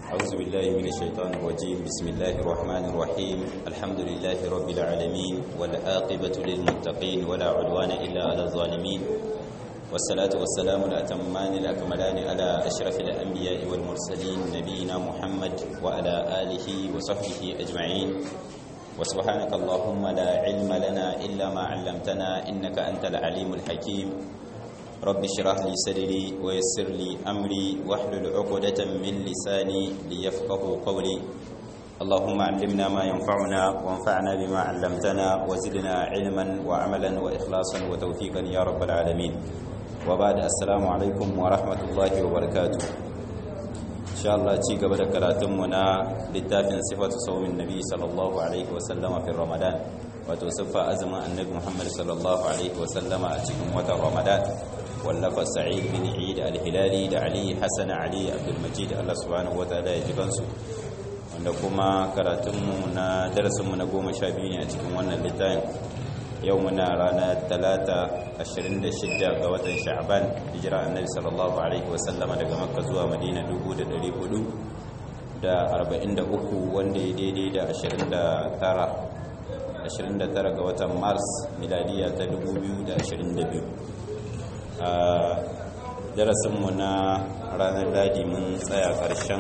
أعوذ بالله من الشيطان الرجيم بسم الله الرحمن الرحيم الحمد لله رب العالمين والعاقبة للمتقين ولا عدوان إلا على الظالمين والصلاة والسلام الأتمان الأكملان على أشرف الأنبياء والمرسلين نبينا محمد وعلى آله وصحبه أجمعين وسبحانك اللهم لا علم لنا إلا ما علمتنا إنك أنت العليم الحكيم رب اشرح لي صدري ويسر لي أمري واحلل عقدة من لساني ليفقه قولي اللهم علمنا ما ينفعنا وانفعنا بما علمتنا وزدنا علما وعملا وإخلاصا وتوفيقا يا رب العالمين وبعد السلام عليكم ورحمة الله وبركاته إن شاء الله تيجي قبل كراتمنا للتافن صفة صوم النبي صلى الله عليه وسلم في رمضان وتوصف أزم النبي محمد صلى الله عليه وسلم أتكم وتر رمضان wallafa sa'id bin eid al-hilali da ali hasan ali abdulmajid Allah subhanahu wataala ya ji kansu wanda kuma karatunmu na darasinmu na goma sha biyu ne a cikin wannan littafin yau muna ranar talata 26 ga watan sha'ban hijira annabi sallallahu alaihi wasallama daga makka zuwa madina 1400 da 43 wanda ya daidai da 29 29 ga watan mars miladiya ta 2022 a darasinmu na ranar ladi mun tsaya ƙarshen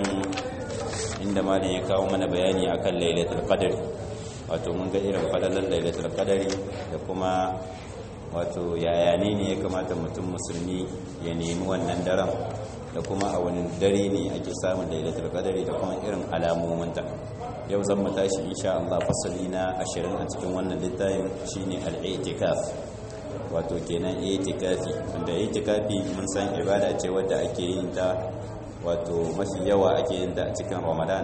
inda malin ya kawo mana bayani akan lailatul qadr wato mun ga irin falalar lailatul qadr da kuma wato yaya ne ne ya kamata mutum musulmi ya nemi wannan daren da kuma a wani dare ne ake samun lailatul qadr da kuma irin alamominta yau zan mu tashi insha Allah fasali na 20 a cikin wannan littafin shine al-i'tikaf wato kenan itikafi wanda itikafi mun san ibada ce wadda ake yin ta wato mafi yawa ake yin ta a cikin ramadan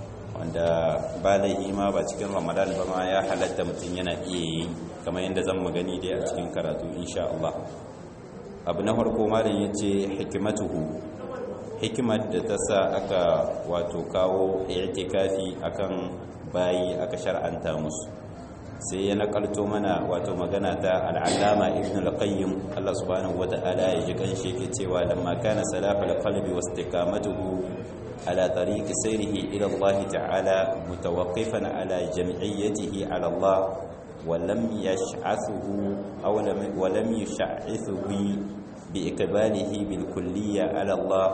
wanda ba laihi ma ba cikin ramadan ba ma ya halatta mutum yana iya yi kamar yadda zan mu gani dai a cikin karatu insha Allah abu na farko malam yace hikimatuhu hikimar da ta sa aka wato kawo itikafi akan bayi aka shar'anta musu sai ya nakalto mana wato magana ta al'allama ibn al-qayyim Allah subhanahu wata'ala ya ji kanshi yake cewa lamma kana salafal qalbi wastiqamatuhu ala tariqi sayrihi ila Allah ta'ala mutawaqqifan ala jam'iyyatihi ala Allah wa lam yash'athuhu aw lam wa lam yash'athuhu bi ikbalihi bil kulliyya ala Allah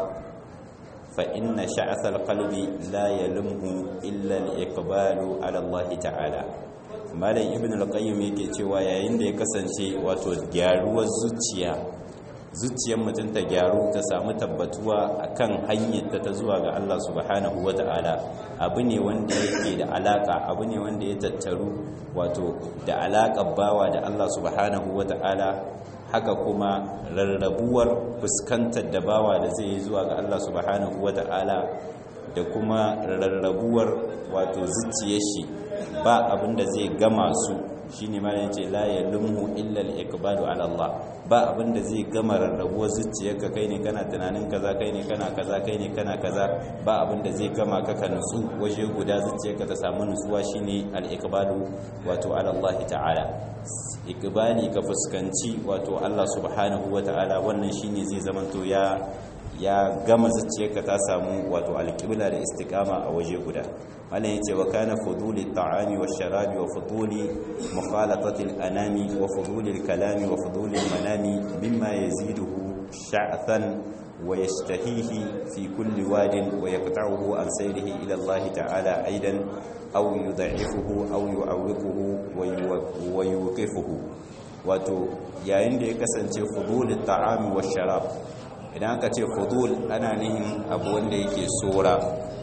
fa inna sha'ath al-qalbi la yalumhu illa al-iqbalu ala Allah ta'ala malam ibn al-qayyim yake cewa yayin da ya kasance wato gyaruwar zuciya zuciyar mutum ta gyaru ta samu tabbatuwa akan hanyar ta zuwa ga Allah subhanahu wata'ala abu ne wanda yake da alaka abu ne wanda ya tattaru wato da alakar bawa da Allah subhanahu wata'ala haka kuma rarrabuwar fuskantar da bawa da zai yi zuwa ga Allah subhanahu wata'ala da kuma rarrabuwar wato zuciyar shi ba abinda zai gama su shine ma yace la yalumhu illa al-iqbalu ala Allah ba abinda zai gama rarrabuwar zuciyarka kai ne kana tunanin kaza kai ne kana kaza kai ne kana kaza ba abinda zai gama ka ka nutsu waje guda zuciyarka ta samu nutsuwa shine al-iqbalu wato ala Allah ta'ala iqbali ka fuskanci wato Allah subhanahu wata'ala wannan shine zai zamanto ya ya gama zuciyarka ta samu wato alƙibla da istiqama a waje guda wannan yace wa kana fuduli ta'ami wa sharabi wa fuduli mukhalatati al-anami wa fuduli al-kalami wa fuduli al-manami mimma yaziduhu sha'than wa yashtahihi fi kulli wadin wa yaqta'uhu an sayrihi ila Allah ta'ala aidan aw yudha'ifuhu aw yu'awwiquhu wa yuqifuhu wato yayin da ya kasance fuduli ta'ami wa sharab idan aka ce fudul ana nihin abu wanda yake tsora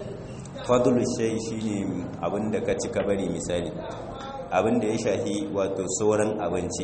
fadul shai shine abin da ka ci ka bari misali abin da ya shahi wato tsoron abinci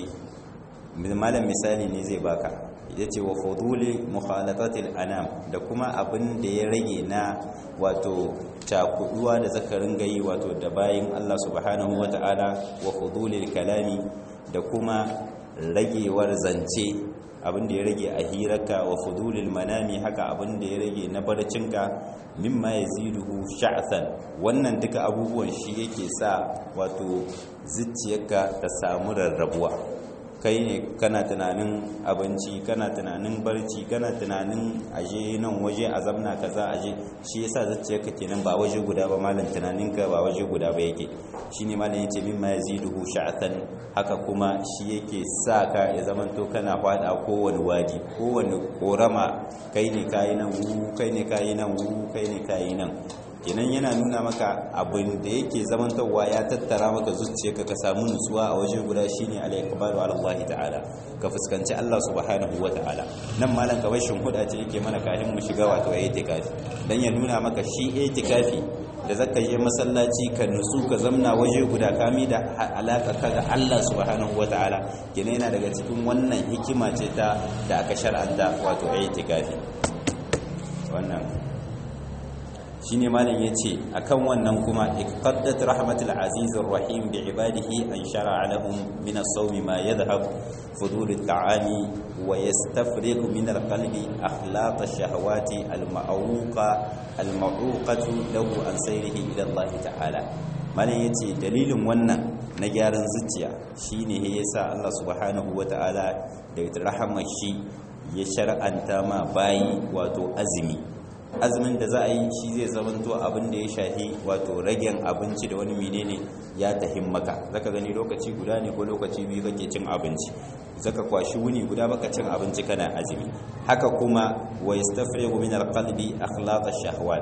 malam misali ne zai baka ya ce wa fuduli mukhalatatil anam da kuma abin da ya rage na wato cakuduwa da zakarin gayi wato da bayin Allah subhanahu wata'ala wa fudulil kalami da kuma ragewar zance abin da ya rage a hirarka wa fudulil manami haka abin da ya rage na barcinka mimma yaziduhu sha'than wannan duka abubuwan shi yake sa wato zuciyarka ta samu rarrabuwa kai ne kana tunanin abinci kana tunanin barci kana tunanin aje nan waje a zamna kaza aje shi yasa zuciyarka kenan ba waje guda ba malam tunaninka ba waje guda ba yake shine malam yace mimma yaziduhu sha'atan haka kuma shi yake sa ka ya zamanto kana fada kowane waji kowane korama kai ne kayi nan wu kai ne kayi nan wu kai ne kayi nan kenan yana nuna maka abin da yake zamantarwa ya tattara maka zuciyarka ka samu nutsuwa a waje guda shine al-iqbalu ala Allah ta'ala ka fuskanci Allah subhanahu wa ta'ala nan malam kamar huda ce yake mana kafin mu shiga wato itikafi dan ya nuna maka shi itikafi da zaka je masallaci ka nutsu ka zamna waje guda kami da alaka ka ga Allah subhanahu wa ta'ala kenan yana daga cikin wannan hikima ce ta da aka shar'anta wato itikafi wannan shine malam yace akan wannan kuma iqaddat rahmatul azizir rahim bi ibadihi an shar'a lahum min as-sawm ma yadhhab fudul at-ta'ami wa yastafriq min al-qalbi akhlaq ash-shahawati al-ma'uqa al-ma'uqatu lahu an sayrihi ila Allah ta'ala malam yace dalilin wannan na gyaran zuciya shine yasa Allah subhanahu wata'ala da rahmar shi ya shar'anta ma bayi wato azumi azumin da za a yi shi zai zamanto abin da ya shahi wato ragen abinci da wani menene ya tahin maka zaka gani lokaci guda ne ko lokaci biyu kake cin abinci zaka kwashi wuni guda baka cin abinci kana azumi haka kuma wa yastafrigu min alqalbi akhlaq ash-shahawat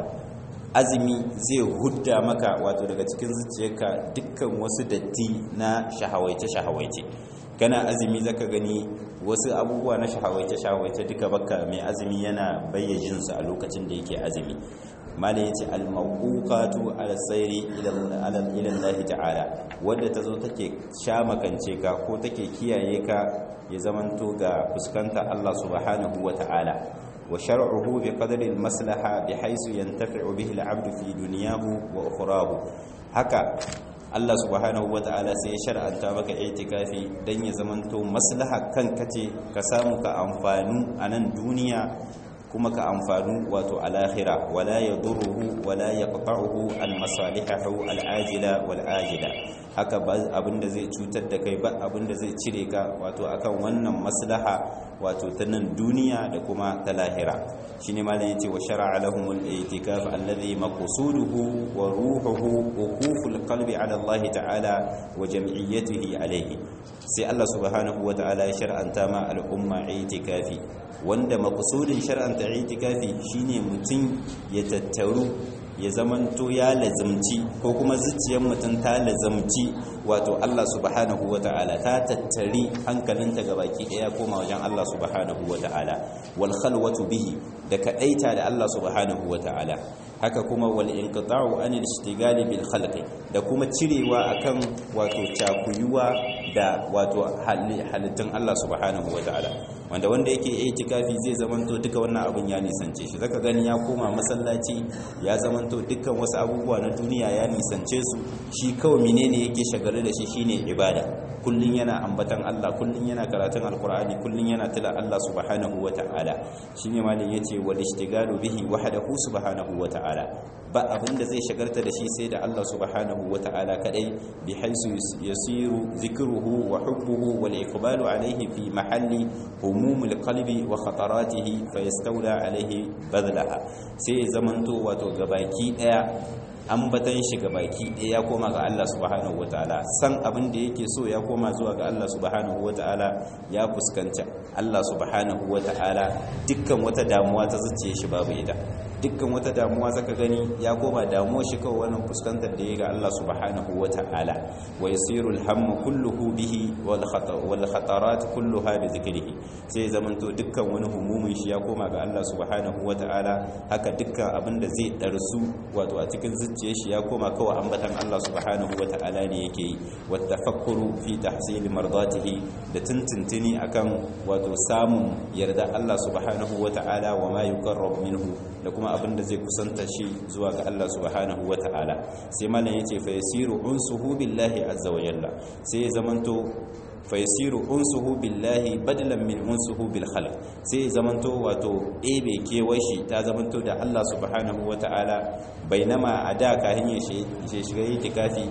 azumi zai hudda maka wato daga cikin zuciyarka dukkan wasu datti na shahawaice shahawaice kana azumi zaka gani wasu abubuwa na shahawaice-shahawaice duka baka mai azumi yana bayyajin su a lokacin da yake azumi mala yace al-mawqatu al-sayri ila Allah ta'ala wanda tazo take sha makance ka ko take kiyaye ka ya zamanto ga fuskanta Allah subhanahu wa ta'ala wa shar'uhu bi qadri al-maslaha bihaythu yantafi'u bihi al-'abdu fi dunyahu wa ukhrahu haka Allah subhanahu ta'ala sai ya shar'anta maka itikafi dan ya zamanto maslaha kanka ce ka samu ka amfanu a nan duniya kuma ka amfanu wato alakhira wala yadurruhu wala yaqta'uhu almasalihu alajila walajila haka ba abinda zai cutar da kai ba abinda zai cire ka wato akan wannan maslaha wato ta nan duniya da kuma ta lahira shine malam yace wa shar'a lahum al-i'tikaf alladhi maqsuduhu wa ruhuhu wuquful qalbi ala Allah ta'ala wa jam'iyyatihi alayhi sai Allah subhanahu wa ta'ala ya shar'anta ma al'umma i'tikafi wanda maqsudin shar'anta i'tikafi shine mutum ya tattaru ya zamanto ya lazimci ko kuma zuciyar mutum ta lazimci wato Allah subhanahu wa ta'ala ta tattari hankalinta ga baki daya koma wajen Allah subhanahu wa ta'ala wal khalwatu bihi da kadaita da Allah subhanahu wa ta'ala haka kuma wal inqita'u anil ishtigali bil khalqi da kuma cirewa akan wato cakuyuwa da wato halittun Allah subhanahu wa ta'ala wanda wanda yake itikafi zai zamanto duka wannan abun ya nisance shi zaka gani ya koma masallaci ya zamanto dukkan wasu abubuwa na duniya ya nisance su shi kawai menene yake shagare da shi shine ibada kullun yana ambatan Allah kullun yana karatun alqur'ani kullun yana tila Allah subhanahu wata'ala shine malin yace wal ishtigalu bihi wahdahu subhanahu wata'ala ba abinda zai shagarta da shi sai da Allah subhanahu wata'ala kadai bi haisu yasiru zikruhu wa hubbuhu wal iqbalu alayhi fi mahalli humumul qalbi wa khataratihi fayastawla alayhi badlaha sai zamanto wato gabaki daya ambatan shi ga baki ɗaya ya koma ga Allah subhanahu wataala san abin da yake so ya koma zuwa ga Allah subhanahu wataala ya fuskanta Allah subhanahu wataala dukkan wata damuwa ta zuciye shi babu ita dukkan wata damuwa zaka gani ya koma damuwa shi kawai wannan fuskantar da ya ga Allah subhanahu wataala wa yasiru alhammu kulluhu bihi wal khata wal khatarat kulluha bi dhikrihi sai zamanto dukkan wani humumin shi ya koma ga Allah subhanahu wataala haka dukkan abin da zai darsu wato a cikin zuciyar shi ya koma kawai ambatan Allah subhanahu wata'ala ne yake yi wattafakkuru fi tahsil mardatihi da tuntuntuni akan wato samun yarda Allah subhanahu wata'ala wa ma yuqarrabu minhu da kuma abin da zai kusanta shi zuwa ga Allah subhanahu wata'ala sai malam yace fa yasiru unsuhu billahi azza wa jalla sai ya zamanto fayasiru unsuhu billahi badalan min unsuhu bil khalq sai zamanto wato ebe kewashi ta zamanto da Allah subhanahu wataala bainama ada ka hanye shi shiga itikafi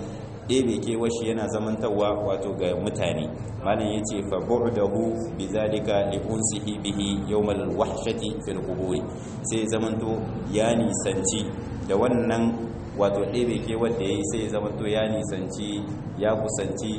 ɗebe kewashi yana zamantawa wato ga mutane malam ya ce fa bu'dahu bi zalika li unsihi bihi yawmal wahshati fil qubur sai zamanto ya nisanci da wannan wato ɗebe kewar da yayi sai zamanto ya nisanci ya kusanci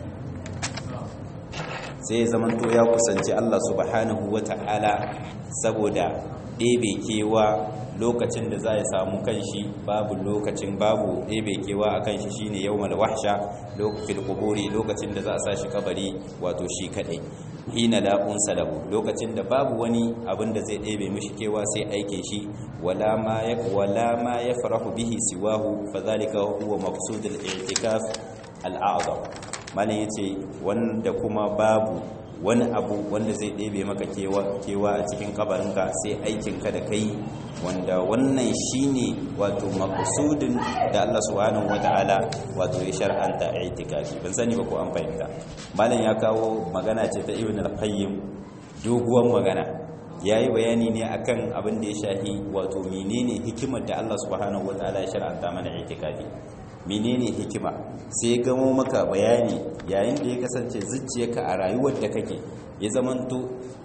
sai zamanto ya kusanci Allah subhanahu wata'ala saboda ɗebe kewa lokacin da za ya samu kanshi babu lokacin babu ɗebe kewa a kanshi shine yawmal wahsha lokacin kuburi lokacin da za a sa shi kabari wato shi kadai hina la unsa lahu lokacin da babu wani abin da zai ɗebe mishi kewa sai aike shi wala ma ya wala ma yafrahu bihi siwahu fadhalika huwa maqsud al-i'tikaf al-a'zam malin yace wanda kuma babu wani abu wanda zai ɗebe maka kewa a cikin kabarinka sai aikinka da kai wanda wannan shine wato maqsudin da Allah subhanahu wataala wato ya shar'anta itikafi ban sani ba ko an fahimta malam ya kawo magana ce ta Ibn al-Qayyim doguwar magana yayi bayani ne akan abin da ya shahi wato menene hikimar da Allah subhanahu wataala ya shar'anta mana itikafi menene hikima sai gamo maka bayani yayin da ya kasance zuciyarka a rayuwar da kake ya zamanto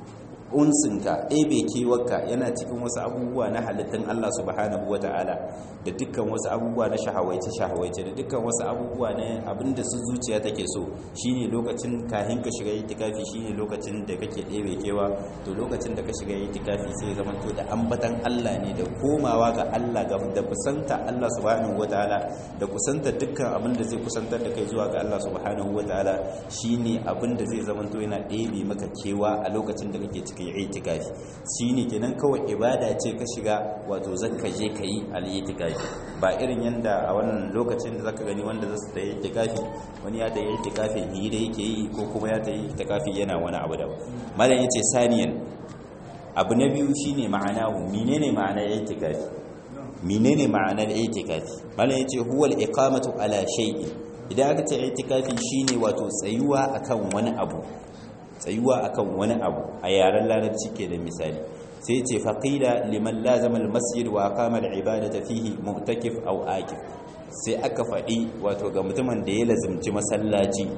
unsinka ebe kewarka yana cikin wasu abubuwa na halittun Allah subhanahu wata'ala da dukkan wasu abubuwa na shahawaice shahawaice da dukkan wasu abubuwa na abinda su zuciya take so shine lokacin kahin ka shiga itikafi shine lokacin da kake ɗebe kewa to lokacin da ka shiga itikafi sai zama to da ambatan Allah ne da komawa ga Allah ga da kusanta Allah subhanahu wata'ala da kusanta dukkan abinda zai kusantar da kai zuwa ga Allah subhanahu wata'ala shine abinda zai zama to yana ɗebe maka kewa a lokacin da kake cikin itikafi shine kenan kawai ibada ce ka shiga wato zakka je kai al-itikafi ba irin yanda a wannan lokacin da zaka gani wanda zasu ta itikafi wani ya ta itikafi ni da yake yi ko kuma ya ta itikafi yana wani abu da malam yace saniyan abu na biyu shine ma'anahu menene ma'anar itikafi menene ma'anar itikafi malam yace huwal iqamatu ala shay'in idan aka ce itikafi shine wato tsayuwa akan wani abu tsayuwa akan wani abu a yaren larabci ke da misali sai ce faqila liman lazama almasjid wa aqama alibadata fihi mu'takif aw akif sai aka faɗi wato ga mutumin da ya lazimci masallaci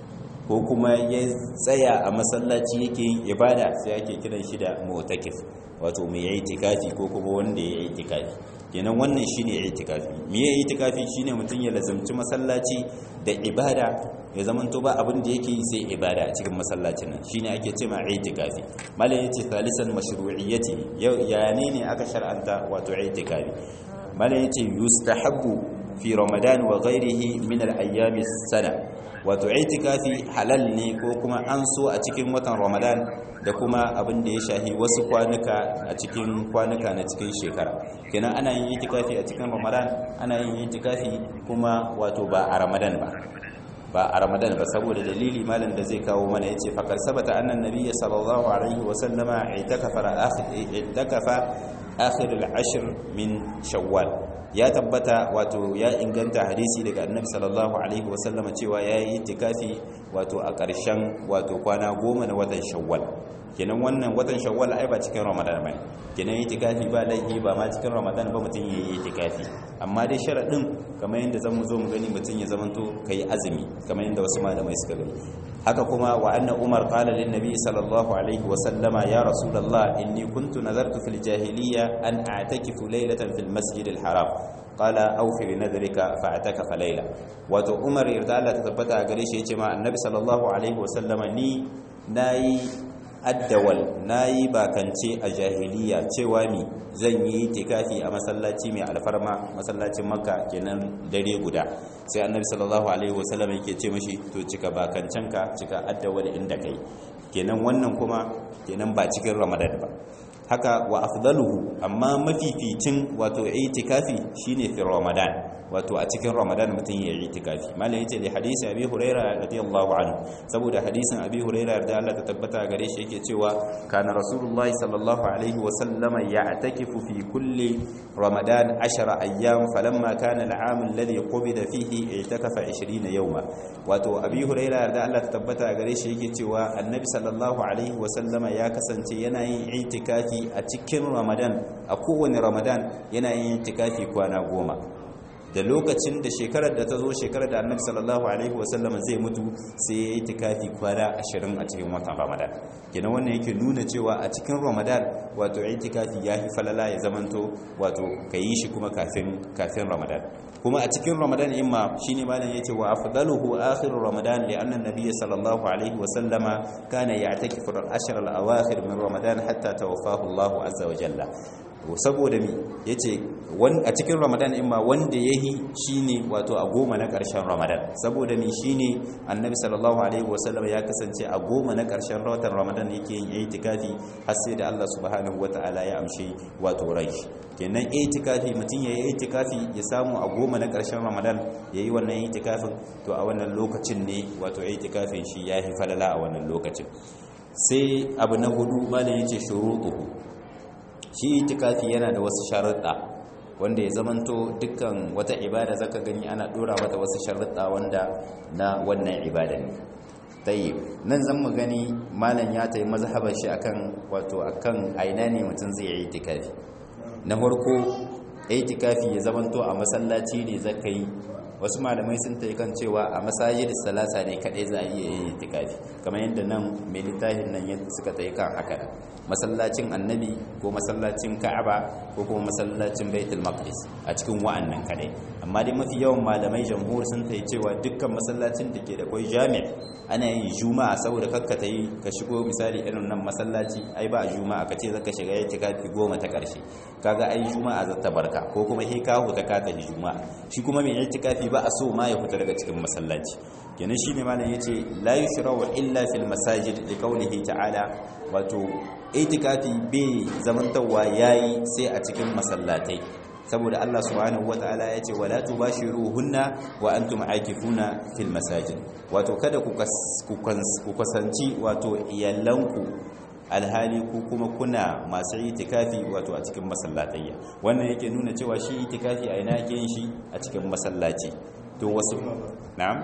ko kuma ya tsaya a masallaci yake yin ibada sai ake kiran shi da mu'takif wato mai yayi itikafi ko kuma wanda ya yi itikafi kenan wannan shine itikafi me ya itikafi shine mutum ya lazimci masallaci da ibada ya zamanto ba abin da yake sai ibada a cikin masallacin nan shine ake cewa itikafi malam yace thalisan mashru'iyyati ya ne ne aka shar'anta wato itikafi malam yace yustahabbu fi ramadan wa ghairihi min al-ayyam sana wato itikafi halal ne ko kuma an so a cikin watan ramadan da kuma abin da ya shahi wasu kwanuka a cikin kwanuka na cikin shekara kenan ana yin itikafi a cikin ramadan ana yin itikafi kuma wato ba a ramadan ba ba a ramadan ba saboda dalili malam da zai kawo mana yace faqad sabata anna nabiyya sallallahu alaihi wa sallama itakafa itakafa akhir al-ashr min shawwal ya tabbata wato ya inganta hadisi daga annabi sallallahu alaihi wa sallama cewa yayi itikafi wato a ƙarshen wato kwana goma na watan shawwal kenan wannan watan shawwal ai ba cikin ramadan ba kenan itikafi ba laifi ba ma cikin ramadan ba mutum yayi itikafi amma dai sharadin kamar yadda zamu zo mu gani mutum ya zamanto kai azumi kamar yadda wasu malamai suka gani haka kuma wa anna umar qala lin nabi sallallahu alaihi wa sallama ya rasulullah inni kuntu nazartu fil jahiliyya an a'takifu laylatan fil masjid al haram qala awfi bi nadrika fa atakafa layla wato umar yarda Allah ta tabbata gare shi yace ma annabi sallallahu alaihi wa sallama ni nayi addawal nayi bakance a jahiliya cewa ni zan yi tikafi a masallaci mai alfarma masallacin makka kenan dare guda sai annabi sallallahu alaihi wasallam yake ce mashi to cika bakancenka cika addawal inda kai kenan wannan kuma kenan ba cikin ramadan ba haka wa afdaluhu amma mafificin wato itikafi shine fi ramadan wato a cikin ramadan mutum ya yi itikafi malai yace da hadisi abi huraira radiyallahu anhu saboda hadisin abi huraira da Allah ta tabbata gare shi yake cewa kana rasulullahi sallallahu alaihi wa sallama ya'takifu fi kulli ramadan 10 ayyam falamma kana al'am alladhi qubida fihi i'takafa 20 yawma wato abi huraira da Allah ta tabbata gare shi yake cewa annabi sallallahu alaihi wa sallama ya kasance yana yin itikafi a cikin ramadan a kowane ramadan yana yin itikafi kwana goma da lokacin da shekarar da ta zo shekarar da annabi sallallahu alaihi wasallam zai mutu sai ya yi tikafi kwana ashirin a cikin watan ramadan kenan wannan yake nuna cewa a cikin ramadan wato itikafi ya fi falala ya zamanto wato ka yi shi kuma kafin kafin ramadan kuma a cikin ramadan imma shine malam yace wa afdaluhu akhir ramadan li anna nabiy sallallahu alaihi wasallama kana ya'takifu al-ashr al-awakhir min ramadan hatta tawaffahu Allah azza wa jalla saboda mi yace a cikin ramadan in ma wanda yahi shine wato a goma na karshen ramadan saboda mi shine annabi sallallahu alaihi wasallam ya kasance a goma na karshen watan ramadan yake yin itikafi har sai da Allah subhanahu wataala ya amshi wato rai kenan itikafi mutum yayi itikafi ya samu a goma na karshen ramadan yayi wannan itikafin to a wannan lokacin ne wato itikafin shi yahi falala a wannan lokacin sai abu na hudu malam yace shuruɗuhu shi itikafi yana da wasu sharuɗa wanda ya zamanto dukkan wata ibada zaka gani ana dora mata wasu sharuɗa wanda na wannan ibada ne tayyib nan zan mu gani malam ya tayi mazhabar shi akan wato akan aina ne mutum zai yi itikafi na farko itikafi ya zamanto a masallaci ne zaka yi wasu malamai sun tayi kan cewa a masajid salasa ne kadai za a iya yin itikafi kamar yadda nan mai littafin nan suka tayi kan haka masallacin annabi ko masallacin ka'aba ko kuma masallacin baitul maqdis a cikin wa'annan kadai amma dai mafi yawan malamai jamhur sun tayi cewa dukkan masallacin da ke da kai jami' ana yin juma'a saboda kakka tayi ka shigo misali irin nan masallaci ai ba juma'a ka ce zaka shiga itikafi goma ta karshe kaga ai juma'a za ta barka ko kuma he ka huta ka tafi juma'a shi kuma mai itikafi ba a so ma ya fita daga cikin masallaci kenan shine malam yace la yushra'u illa fil masajid li qawlihi ta'ala wato itikafi bai zamantawa yayi sai a cikin masallatai saboda Allah subhanahu wataala yace wala tubashiruhunna wa antum aakifuna fil masajid wato kada ku ku kasanci wato iyalanku alhali ku kuma kuna masu itikafi wato a cikin masallatayya wannan yake nuna cewa shi itikafi a ina yake yin shi a cikin masallaci to wasu na'am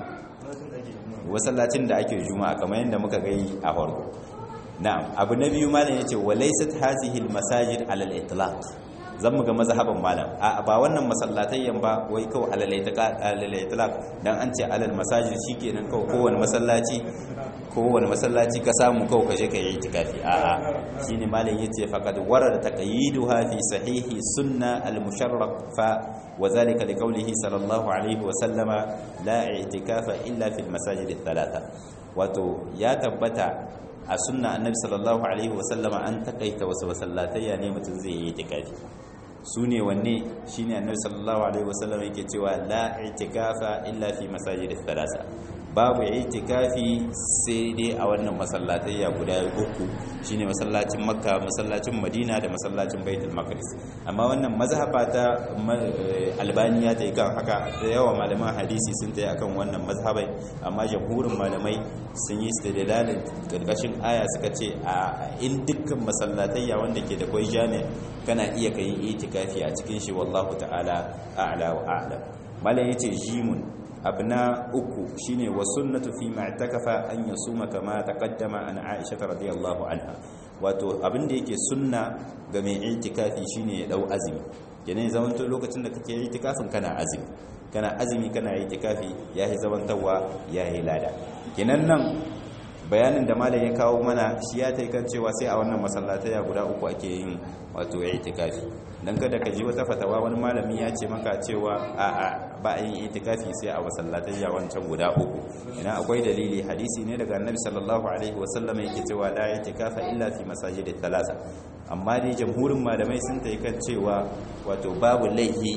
wasallacin da ake juma'a kamar yadda muka gai a farko na'am abu na biyu malam yace walaysat hazihi almasajid ala al-itlaq zan muga mazhaban malam a ba wannan masallatayyan ba wai kawai alal itlaq dan an ce alal masajid shikenan kawai kowanne masallaci kowanne masallaci ka samu kawai ka je ka yi itikafi a a shine malam yace faqad warada taqyiduha fi sahihi sunna al-musharraf fa وذلك لقوله صلى الله عليه وسلم لا اعتكاف الا في المساجد الثلاثه wato ya tabbata a sunna annabi sallallahu alaihi wasallama an takaita wasu masallatayya ne mutum zai yi itikafi su ne wanne shine annabi sallallahu alaihi wasallama yake cewa la itikafa illa fi masajid thalatha babu itikafi sai dai a wannan masallatayya guda uku shine masallacin makka masallacin madina da masallacin baitul maqdis amma wannan mazhaba ta albaniya ta yi kan haka da yawa malaman hadisi sun ta yi akan wannan mazhabai amma jamhurin malamai sun yi istidlalin karkashin aya suka ce a in dukkan masallatayya wanda ke da kwai jami kana iya kai itikafi a cikin shi wallahu ta'ala a'la wa a'lam malam yace jimun abu na uku shine wa sunnatu fi ma'takafa an yasuma kama taqaddama an Aisha radiyallahu anha wato abin da yake sunna ga mai itikafi shine ya dau azumi kenan zaman to lokacin da kake itikafin kana azumi kana azumi kana itikafi yayi zamantawa yayi lada kenan nan bayanin da malam ya kawo mana shi ya tai kan cewa sai a wannan masallatai guda uku ake yin wato itikafi dan kada ka ji wata fatawa wani malami ya ce maka cewa a a ba a yin itikafi sai a masallatai wancan guda uku ina akwai dalili hadisi ne daga annabi sallallahu alaihi wasallam yake cewa la itikafa illa fi masajid thalatha amma dai jamhurin malamai sun tai kan cewa wato babu laihi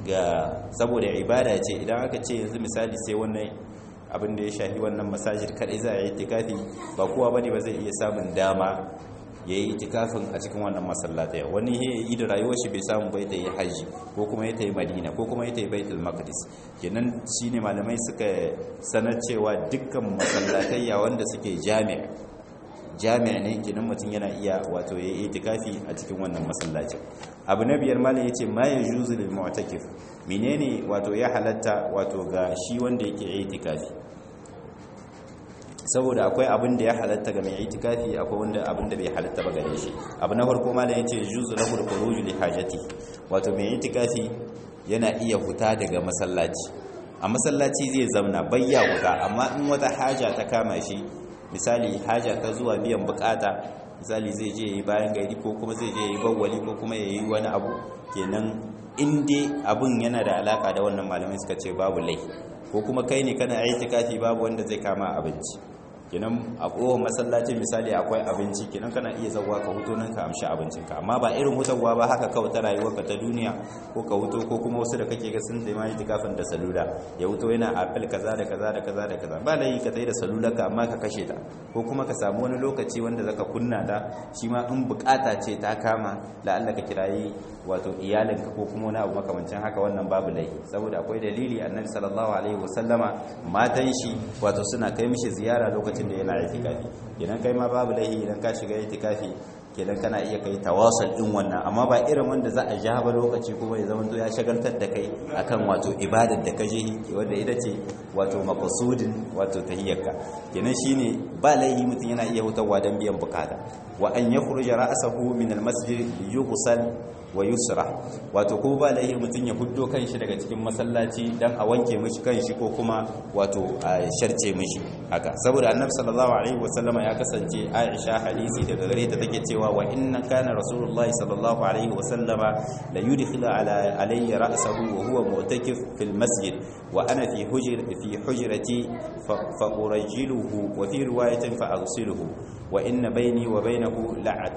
ga saboda ibada ce idan aka ce yanzu misali sai wannan abin da ya shafi wannan masajid kadai za a yi itikafi ba kowa bane ba zai iya samun dama ya yi itikafin a cikin wannan masallatai wani ya yi da rayuwar shi bai samu bai ta yi haji ko kuma ya ta yi madina ko kuma ya ta yi baitul maqdis kenan shine malamai suka sanar cewa dukkan masallatai wanda suke jami'a jami'a ne kenan mutum yana iya wato ya yi itikafi a cikin wannan masallacin abu na biyar malam yace ma yajuzu lil mu'takif menene wato ya halatta wato ga shi wanda yake itikafi saboda akwai abin da ya halatta ga mai itikafi akwai wanda abin da bai halatta ba gare shi abu na farko malam yace juzu lahu al-khuruj li hajati wato mai itikafi yana iya huta daga masallaci a masallaci zai zamna bayya huta amma in wata haja ta kama shi misali haja ta zuwa biyan bukata misali zai je yi bayan gari ko kuma zai je yi bawwali ko kuma ya yi wani abu kenan in dai abun yana da alaka da wannan malamai suka ce babu lai ko kuma kai ne kana aitikafi babu wanda zai kama abinci kenan a kowane masallaci misali akwai abinci kenan kana iya zauwa ka huto nan ka amshi abincinka amma ba irin hutarwa ba haka kawai ta rayuwarka ta duniya ko ka huto ko kuma wasu da kake ga sun da mai tikafin da salula ya huto yana apple kaza da kaza da kaza da kaza ba lai ka tayi da salula ka amma ka kashe ta ko kuma ka samu wani lokaci wanda zaka kunna ta shi ma in bukata ce ta kama la'alla ka kirayi wato iyalinka ko kuma wani abu makamancin haka wannan babu lai saboda akwai dalili annabi sallallahu alaihi wasallama matan shi wato suna kai mishi ziyara lokacin da yana itikafi idan kai ma babu laihi idan ka shiga itikafi kenan kana iya kai tawasul din wannan amma ba irin wanda za a ja ba lokaci kuma ya zama ya shagaltar da kai akan wato ibadar da ka je wanda ita ce wato maqsudin wato tahiyyarka kenan shine ba laihi mutum yana iya hutawa dan biyan bukata wa an yakhruja ra'sahu min al-masjid yughsal wa yusra wato ko ba laihi mutum ya huddo kanshi daga cikin masallaci dan a wanke mishi kanshi ko kuma wato a sharce mishi haka saboda annabi sallallahu alaihi wasallam ya kasance Aisha hadisi daga gare ta take cewa wa inna kana rasulullahi sallallahu alaihi wasallama la yudkhilu ala alayya ra'sahu wa huwa mu'takif fil masjid wa ana fi hujr fi hujrati fa urajjiluhu wa fi riwayatin fa aghsiluhu wa inna bayni wa bainahu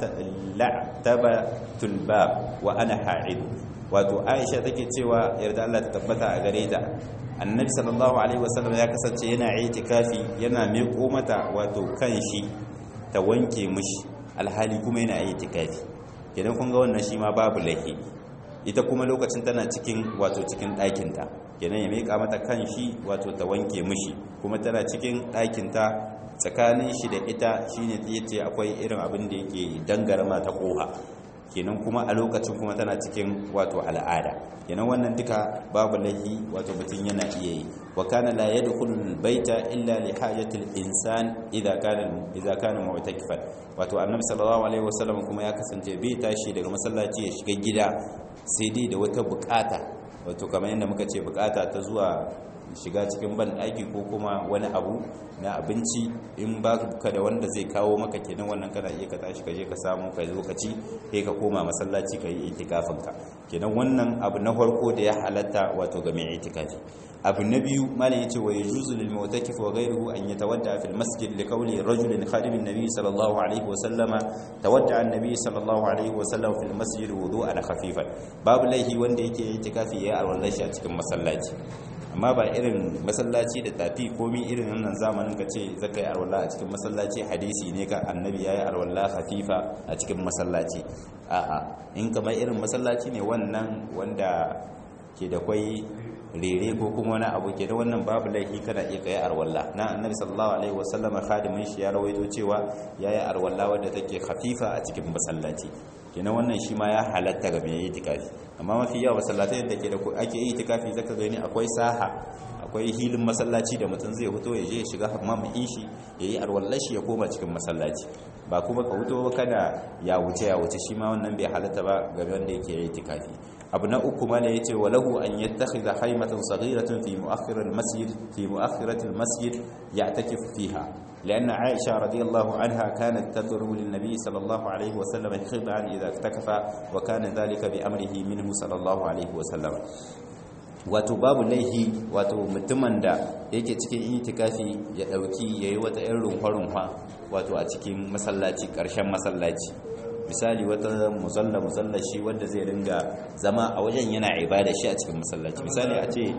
la'tabatul bab wa ana ha'id wato Aisha take cewa yarda Allah ta tabbata a gare ta annabi sallallahu alaihi wasallam ya kasance yana itikafi yana miƙo mata wato kanshi ta wanke mishi alhali kuma yana itikafi idan kun ga wannan shi ma babu lahi ita kuma lokacin tana cikin wato cikin ɗakinta kenan ya miƙa mata kanshi wato ta wanke mishi kuma tana cikin ɗakinta tsakanin shi da ita shine yace akwai irin abin da yake dangarma ta koha kenan kuma a lokacin kuma tana cikin wato al'ada kenan wannan duka babu lahi wato mutum yana iya yi wa kana la yadkhulu baita illa li hajati al-insan idza kana idza kana mu'takifan wato annabi sallallahu alaihi wasallam kuma ya kasance bai tashi daga masallaci ya shiga gida sai dai da wata bukata wato kamar yadda muka ce bukata ta zuwa shiga cikin ban ɗaki ko kuma wani abu na abinci in ba ka da wanda zai kawo maka kenan wannan kana iya ka tashi ka je ka samu ka lokaci sai ka koma masallaci ka yi itikafin ka kenan wannan abu na farko da ya halatta wato ga mai itikafi abu na biyu malam yace wa yajuzu lil mu'takif wa ghayruhu an yatawadda fil masjid li qawli rajulin khadim an-nabi sallallahu alaihi wa sallama tawadda an-nabi sallallahu alaihi wa sallam fil masjid wudu'an khafifan babu laihi wanda yake itikafi ya alwallashi a cikin masallaci amma ba irin masallaci da tafi komi irin wannan zamanin ka ce zaka yi arwalla a cikin masallaci hadisi ne ka annabi ya yi arwalla hafifa a cikin masallaci a'a in kamar irin masallaci ne wannan wanda ke da kwai rere ko kuma wani abu ke da wannan babu laifi kana iya kai arwalla na annabi sallallahu alaihi wasallama khadimin shi ya rawaito cewa yayi arwalla wadda take hafifa a cikin masallaci kenan wannan shi ma ya halatta ga mai itikafi amma mafi yawa masallatai da ke da ake yi itikafi zaka gani akwai saha akwai hilin masallaci da mutum zai fito ya je ya shiga hammamin shi ya yi arwallashi ya koma cikin masallaci ba kuma ka fito kana ya wuce ya wuce shi ma wannan bai halatta ba ga wanda yake yi itikafi abu na uku ma ne yace walahu an yattakhidha haymatan saghiratan fi mu'akhkhir al-masjid fi mu'akhkhirat al-masjid ya'takif fiha لأن عائشة رضي الله عنها كانت تضرب للنبي صلى الله عليه وسلم خضعا إذا اكتكف وكان ذلك بأمره منه صلى الله عليه وسلم wato babu laihi wato mutumin da yake cikin itikafi ya dauki yayi wata irin runfa-runfa wato a cikin masallaci karshen masallaci misali wata musalla musalla shi wanda zai ringa zama a wajen yana ibada shi a cikin masallaci misali a ce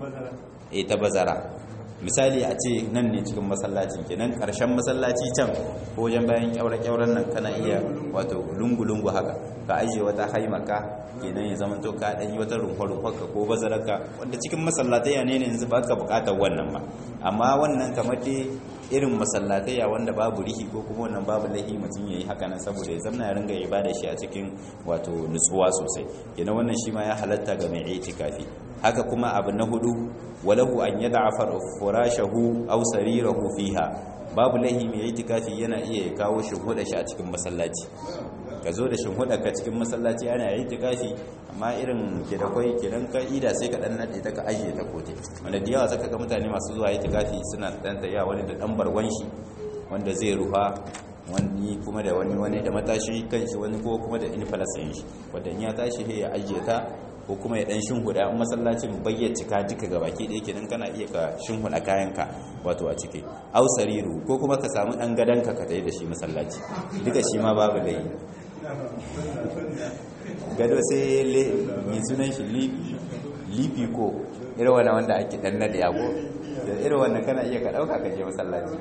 eh ta bazara misali a ce nan ne cikin masallacin kenan karshen masallaci can ko wajen bayan kyaure-kyauren nan kana iya wato lungu-lungu haka ka ajiye wata haimaka kenan ya zama to ka ɗanyi wata rumfa-rumfarka ko bazararka wanda cikin masallatai ne yanzu ba ka buƙatar wannan ba amma wannan kamar dai irin masallatai wanda babu rihi ko kuma wannan babu lahi mutum ya yi haka nan saboda ya zamna ya ringa ibada shi a cikin wato nutsuwa sosai kenan wannan shi ma ya halatta ga mai itikafi haka kuma abu na hudu walahu an yada furashahu aw sarirahu fiha babu lahi mai itikafi yana iya kawo shi huda shi a cikin masallaci ka zo da shimhuda ka cikin masallaci ana itikafi amma irin ke da kwai kenan ka ida sai ka dan nade ta ka ajiye ta kote wanda da yawa zaka ga mutane masu zuwa itikafi suna dan tayya wani da dan barwan shi wanda zai ruha wani kuma da wani wani da matashi kanshi wani ko kuma da infalasin shi wanda in ya tashi ya ajiye ta ko kuma ya dan shinhuda in masallacin bayyana cika duka gabaki da yake nan kana iya ka shinhuda kayanka wato a ciki au sariru ko kuma ka samu dan gadanka ka tayi da shi masallaci duka shi ma babu dai gado sai le mai sunan shi lifi ko irin wannan wanda ake dan nada yago da irin wannan kana iya ka dauka ka je masallaci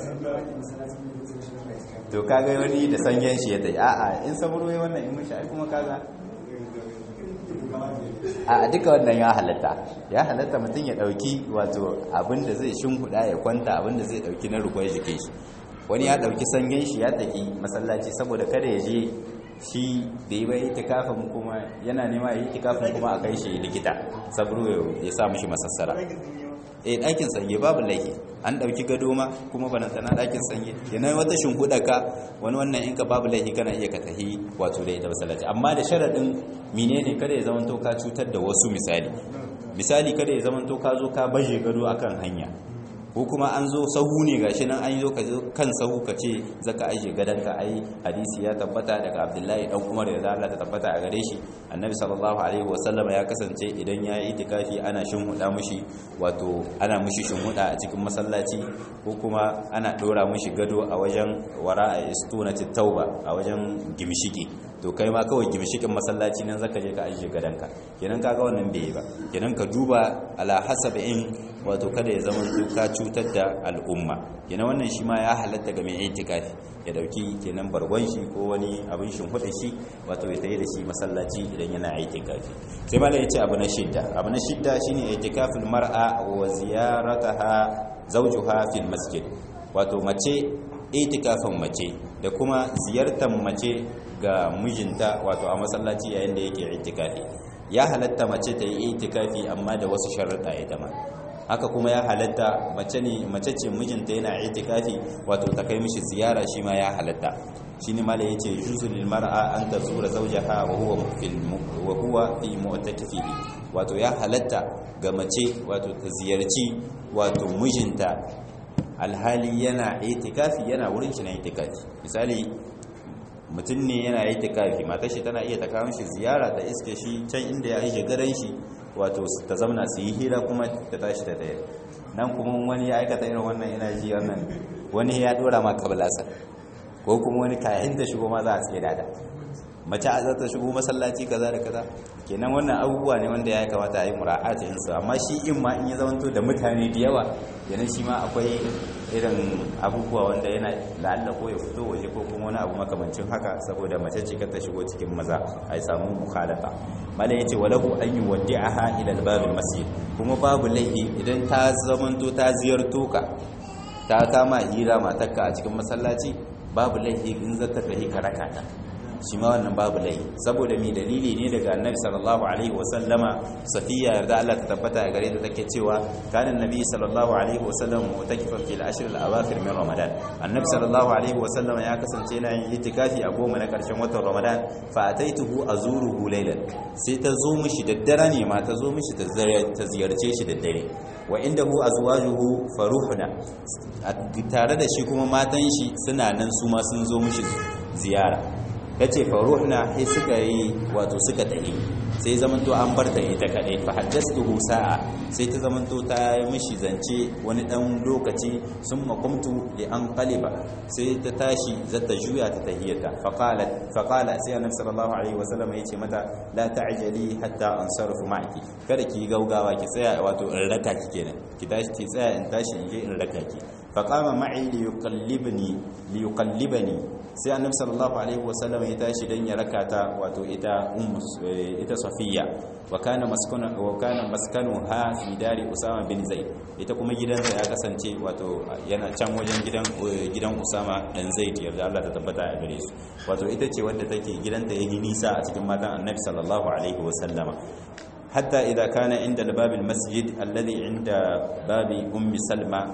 to kaga wani da sanyen shi ya tayi a'a in saburo ya wannan in mun shi kuma kaga a duka wannan ya halatta ya halatta mutum ya dauki wato abinda zai shimfiɗa ya kwanta abinda zai dauki na rukun jikin shi wani ya dauki sanyin shi ya taki masallaci saboda kada ya je shi da yi bai itikafin kuma yana nema ya yi itikafin kuma a kai shi likita sabro ya sa mishi masassara eh ɗakin sanye babu laifi an ɗauki gado ma kuma banantana ɗakin sanye yana wata shimfiɗa ka wani wannan in ka babu laifi kana iya ka tahi wato da ita masallaci amma da sharaɗin menene kada ya zama to ka cutar da wasu misali misali kada ya zama to ka zo ka baje gado akan hanya ko kuma an zo sahu ne gashi nan an yi zo kan sahu ka ce zaka aje gadonka ai hadisi ya tabbata daga abdullahi dan umar da Allah ta tabbata a gare shi annabi sallallahu alaihi wasallam ya kasance idan ya yi itikafi ana shinhuda mushi wato ana mushi shinhuda a cikin masallaci ko kuma ana dora mushi gado a wajen wara a istunati tauba a wajen gimshiki to kai ma kawai gimshikin masallaci nan zaka je ka aje gadonka kenan kaga wannan bai yi ba kenan ka duba ala hasabin wato kada ya zama ka cutar da al'umma kenan wannan shi ma ya halatta ga mai itikafi ya dauki kenan bargon shi ko wani abin shimfiɗa shi wato ya tayi da shi masallaci idan yana itikafi sai malai yace abu na shidda abu na shidda shine itikaful mar'a wa ziyarataha zawjuha fil masjid wato mace itikafin mace da kuma ziyartar mace ga mijinta wato a masallaci yayin da yake itikafi ya halatta mace ta yi itikafi amma da wasu sharuɗa ita ma haka kuma ya halatta mace ne mace ce mijinta yana itikafi wato ta kai mishi ziyara shi ma ya halatta shi ne mala yace yuzu lil mar'a an tazura zawjaha wa huwa fil wa huwa fi mu'takifihi wato ya halatta ga mace wato ta ziyarci wato mijinta alhali yana itikafi yana wurin shi na itikafi misali mutum ne yana itikafi matar shi tana iya ta kawo shi ziyara ta iske shi can inda ya aje garan shi wato ta zamna su yi hira kuma ta tashi ta daya nan kuma wani ya aikata irin wannan yana ji wannan wani ya dora ma kabalasa ko kuma wani kayan da shigo ma za a tsaye da mace a zata shigo masallaci kaza da kaza kenan wannan abubuwa ne wanda ya kamata a yi mura'ata yin su amma shi in ma in ya zamanto da mutane da yawa yana shi ma akwai irin abubuwa wanda yana la'alla ko ya fito waje ko kuma wani abu makamancin haka saboda mace ce ta shigo cikin maza a yi samu mukhalafa mala yace walahu an yuwaddi'aha ila al-bab al-masjid kuma babu laifi idan ta zamanto ta ziyarto ka ta kama hira matarka a cikin masallaci babu laifi in zaka tafi ka raka ta shi ma wannan babu laifi saboda mi dalili ne daga annabi sallallahu alaihi wasallama safiya yarda Allah ta tabbata a gare ta take cewa kana annabi sallallahu alaihi wasallam mutakifan fil ashr al awakhir min ramadan annabi sallallahu alaihi wasallama ya kasance yana yin itikafi a goma na karshen watan ramadan fa ataituhu azuruhu laylan sai ta zo mishi daddare ne ma ta zo mishi ta ziyarce shi daddare wa indahu azwajuhu faruhuna tare da shi kuma matan shi suna nan su ma sun zo mishi ziyara ya ce faruhna sai suka yi wato suka tahi sai zamanto an bar ta ita kadai fa haddastuhu sa'a sai ta zamanto ta yi mishi zance wani dan lokaci sun makumtu li an qaliba sai ta tashi zata juya ta tahiyata fa qala fa qala sai annabi sallallahu alaihi wasallam yace mata la ta'jali hatta ansarfu ma'aki kada ki gaugawa ki tsaya wato in raka ki kenan ki tashi ki tsaya in tashi in je in raka ki fa qama ma'i li yuqallibni li yuqallibani sai annabi sallallahu alaihi wasallam ya tashi dan ya raka ta wato ita ummu ita safiya wa kana maskanu wa kana maskanuha fi dari usama bin zaid ita kuma gidanta ya kasance wato yana can wajen gidan gidan usama dan zaid yarda Allah ta tabbata a gare su wato ita ce wadda take gidanta yayi nisa a cikin matan annabi sallallahu alaihi wasallama حتى إذا كان عند الباب المسجد الذي عند باب أم سلمة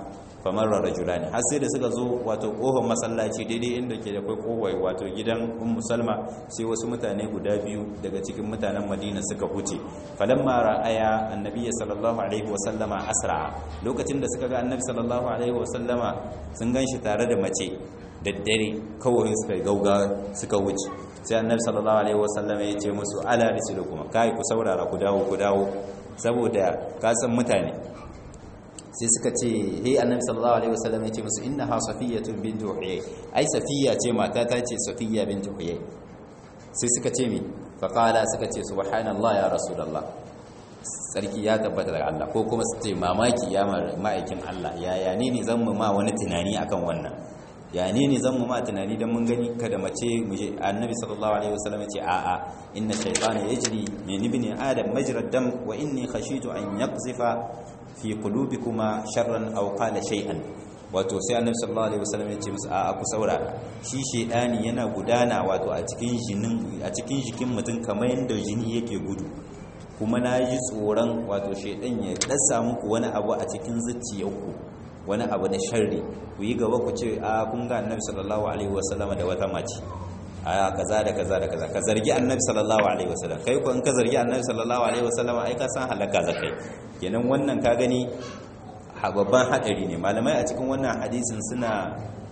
famarra rajulani har sai da suka zo wato kofar masallaci daidai inda ke da kai kowai wato gidan ummu salma sai wasu mutane guda biyu daga cikin mutanen madina suka huce falamma ra'aya annabi sallallahu alaihi wa sallama asra lokacin da suka ga annabi sallallahu alaihi wa sallama sun ganshi tare da mace daddare kawai suka gauga suka wuce sai annabi sallallahu alaihi wa sallama ya ce musu ala risulukum kai ku saurara ku dawo ku dawo saboda kasan mutane sai suka ce he annabi sallallahu alaihi wasallam ya ce musu innaha safiyatun bintu huyay ai safiya ce mata ta ce safiya bintu huyay sai suka ce mi fa qala suka ce subhanallah ya rasulullah sarki ya tabbata daga Allah ko kuma su ce mamaki ya ma'aikin Allah ya ya ne ne zan mu ma wani tunani akan wannan ya ne ne zan mu ma tunani dan mun gani kada mace mu je annabi sallallahu alaihi wasallam ya ce a a inna shaytana yajri min ibni adam majra dam wa inni khashitu an yaqzifa fi qulubikuma sharran aw qala shay'an wato sai annabi sallallahu alaihi wasallam ya ce musu a ku saurara shi shedani yana gudana wato a cikin jinin a cikin jikin mutum kamar yanda jini yake gudu kuma na ji tsoron wato shedan ya dasa muku wani abu a cikin zuciyarku wani abu da sharri ku yi gaba ku ce a kun ga annabi sallallahu alaihi wasallam da wata mace a kaza da kaza da kaza ka zargi annabi sallallahu alaihi wasallam kai ko in ka zargi annabi sallallahu alaihi wasallam ai ka san halaka zakai kenan wannan ka gani babban hadari ne malamai a cikin wannan hadisin suna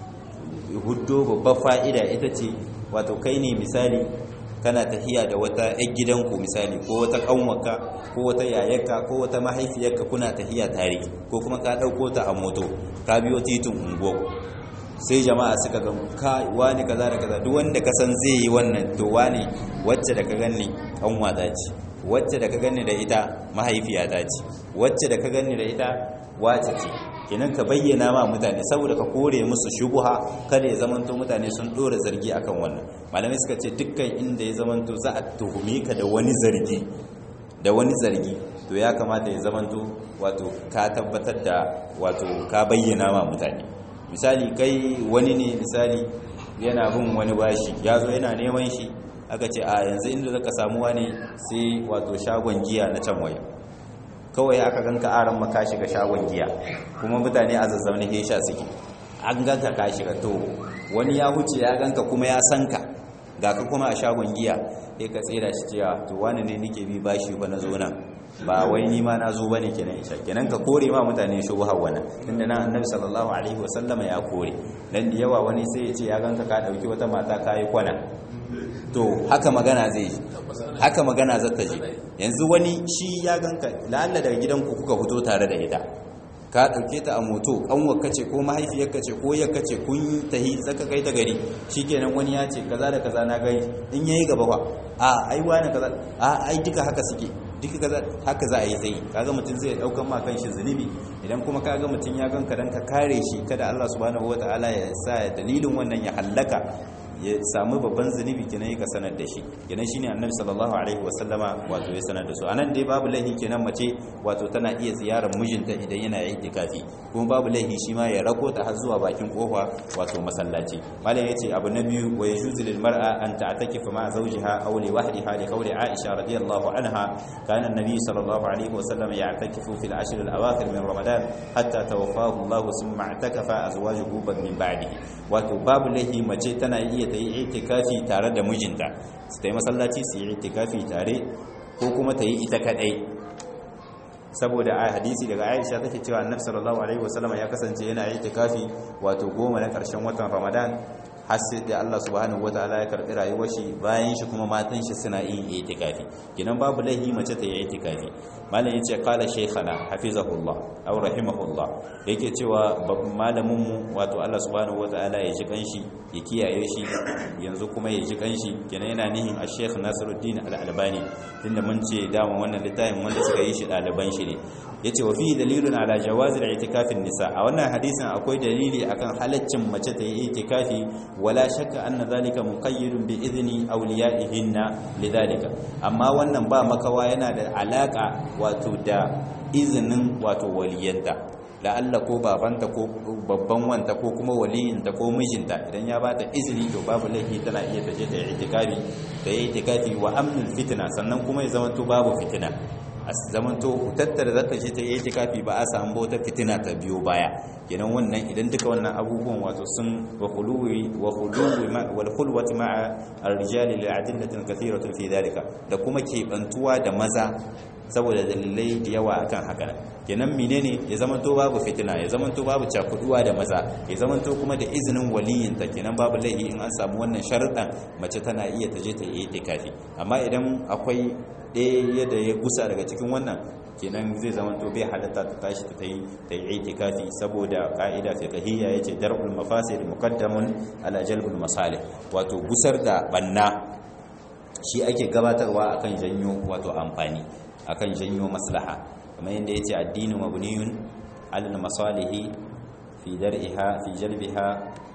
huddo babbar fa'ida ita ce wato kai ne misali kana tahiya da wata ƴan gidanku misali ko wata kanwaka ko wata yayarka ko wata mahaifiyarka kuna tahiya tare ko kuma ka dauko ta a moto ka biyo titin ungo sai jama'a suka ga kai wani kaza da kaza duk wanda ka san zai yi wannan to wani wacce da ka ganni kanwa ta ce wacce da ka ganni da ita mahaifiya ta ce wacce da ka ganni da ita wace ce kenan ka bayyana ma mutane saboda ka kore musu shubuha kada ya zamanto mutane sun dora zargi akan wannan malamai suka ce dukkan inda ya zamanto za a tuhumi ka da wani zargi da wani zargi to ya kamata ya zamanto wato ka tabbatar da wato ka bayyana ma mutane misali kai wani ne misali yana bin wani bashi ya zo yana neman shi aka ce a yanzu inda zaka samu wani sai wato shagon giya na can waya kawai aka ganka aran maka shiga shagon giya kuma mutane a zazzaune ke sha suke an ganka ka shiga to wani ya huce ya ganka kuma ya san ka ga ka kuma a shagon giya sai ka tsira shi cewa to wani ne nake bi bashi ba na zo nan ba wai ni ma na zo bane kenan isha kenan ka kore ma mutane shubha wannan tunda nan annabi sallallahu alaihi wasallam ya kore dan da yawa wani sai ya ce ya ganka ka dauki wata mata kai kwana to haka magana zai yi haka magana za ta ji yanzu wani shi ya ganka la'alla daga gidanku kuka fito tare da ita ka ɗauke ta a moto ƙanwarka ce ko mahaifiyarka ce ko yakka ce kun tahi zaka kai ta gari shikenan wani ya ce kaza da kaza na gani in yayi gaba fa a ai wani kaza a ai duka haka suke duka kaza haka za a yi tsayi kaga mutum zai daukan ma kanshi zunubi idan kuma kaga mutum ya ganka dan ka kare shi kada Allah subhanahu wataala ya sa dalilin wannan ya hallaka ya samu babban zunubi kenan ya sanar da shi kenan shine annabi sallallahu alaihi wasallama wato ya sanar da su anan dai babu laihi kenan mace wato tana iya ziyarar mijinta idan yana itikafi kuma babu laihi shi ma ya rako ta har zuwa bakin kofa wato masallaci malam yace abu na biyu wa yajuzu lil mar'a an ta'takifa ma zawjiha aw li wahdiha li qawli aisha radiyallahu anha kana an-nabi sallallahu alaihi wasallam ya'takifu fil ashr al-awakhir min ramadan hatta tawaffahu Allah thumma i'takafa azwajuhu min ba'dihi wato babu laihi mace tana iya ta yi itikafi tare da mijinta su ta yi masallaci su yi itikafi tare ko kuma ta yi ita kadai saboda a hadisi daga aisha take cewa annabi sallallahu alaihi wasallam ya kasance yana itikafi wato goma na karshen watan ramadan har sai da Allah subhanahu wataala ya karbi rayuwar shi bayan shi kuma matan shi suna yin itikafi kinan babu laihi mace ta yi itikafi malam yace qala shaykhana hafizahullah aw rahimahullah yake cewa malamin mu wato Allah subhanahu wataala ya ji kanshi ya kiyaye shi yanzu kuma ya ji kanshi kenan yana nihin a Sheikh Nasiruddin Al-Albani tunda mun ce dama wannan littafin wanda suka yi shi ɗaliban shi ne yace wa fi dalilun ala jawaz al-i'tikafin nisa a wannan hadisin akwai dalili akan halaccin mace ta yi itikafi wala shakka anna zalika muqayyidun bi idni awliyaihinna lidhalika amma wannan ba makawa yana da alaka wato da izinin wato waliyanta la'alla ko babanta ko babban wanta ko kuma waliyinta ko mijinta idan ya bata izini to babu laifi tana iya taje ta itikafi da yi itikafi wa amnul fitna sannan kuma ya zama to babu fitina a zamanto tattara zaka je ta yi itikafi ba a samu wata fitina ta biyo baya kenan wannan idan duka wannan abubuwan wato sun wa khuluwi wa khuluwi wal khulwati ma'a ar-rijal li adillatin kathiratin fi dhalika da kuma kebantuwa da maza saboda dalilai da yawa akan haka kenan menene ya zamanto babu fitina ya zamanto babu cakuduwa da maza ya zamanto kuma da izinin waliyinta kenan babu laihi in an samu wannan sharuɗan mace tana iya ta je ta yi itikafi amma idan akwai ɗaya da ya gusa daga cikin wannan kenan zai zamanto bai halatta ta tashi ta yi ta yi itikafi saboda ka'ida fiqhiyya yace dar'ul mafasid muqaddamun ala jalbul masalih wato gusar da banna shi ake gabatarwa akan janyo wato amfani akan janyo maslaha kamar yadda yace addinu mabniyun alal masalihi fi dar'iha fi jalbiha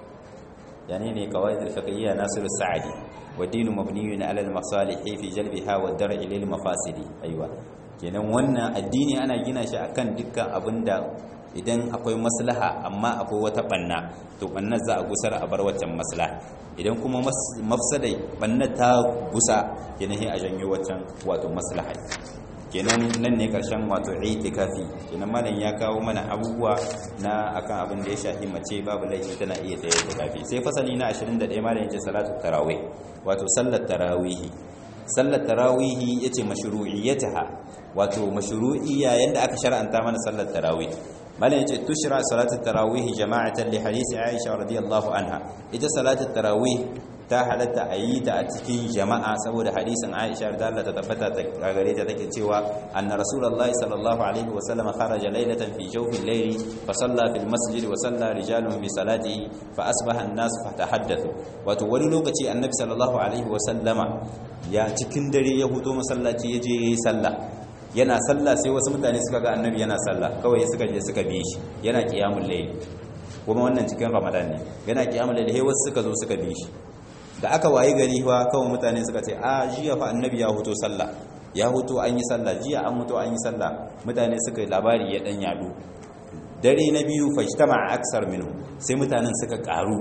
yani ne qawaid al-fiqhiyya nasir as-sa'di wa dinu mabniyun alal masalihi fi jalbiha wa dar'i lil mafasidi aiwa kenan wannan addini ana gina shi akan dukkan abinda idan akwai maslaha amma akwai wata banna to bannar za a gusar a bar waccan maslaha idan kuma mafsadai bannar ta gusa kenan sai a janyo waccan wato maslaha kenan nan ne karshen wato itikafi kenan malam ya kawo mana abubuwa na akan abin da ya shafi mace babu laifi tana iya ta itikafi sai fasali na 21 malam yace salatu tarawih wato sallar tarawih sallar tarawih yace mashru'iyyataha wato mashru'iyya yanda aka shar'anta mana sallar tarawih malam yace tushra salatu tarawih jama'atan li hadisi Aisha radiyallahu anha ita salatu tarawih ta halatta a yi ta a cikin jama'a saboda hadisin Aisha da Allah ta tabbata ta gare ta take cewa anna rasulullahi sallallahu alaihi wa sallam kharaja laylatan fi jawfil layli fa salla fil masjid wa salla rijalun bi salatihi fa asbaha an-nas fa tahaddathu wato wani lokaci annabi sallallahu alaihi wa sallama ya cikin dare ya huto masallaci ya je yayi sallah yana sallah sai wasu mutane suka ga annabi yana sallah kawai suka je suka bi shi yana qiyamul layl kuma wannan cikin ramadan ne yana qiyamul layl sai wasu suka zo suka bi shi da aka wayi gari fa kawai mutane suka ce a jiya fa annabi ya huto sallah ya huto an yi sallah jiya an huto an yi sallah mutane suka labari ya dan yadu dare na biyu fajtama aksar minhu sai mutanen suka karu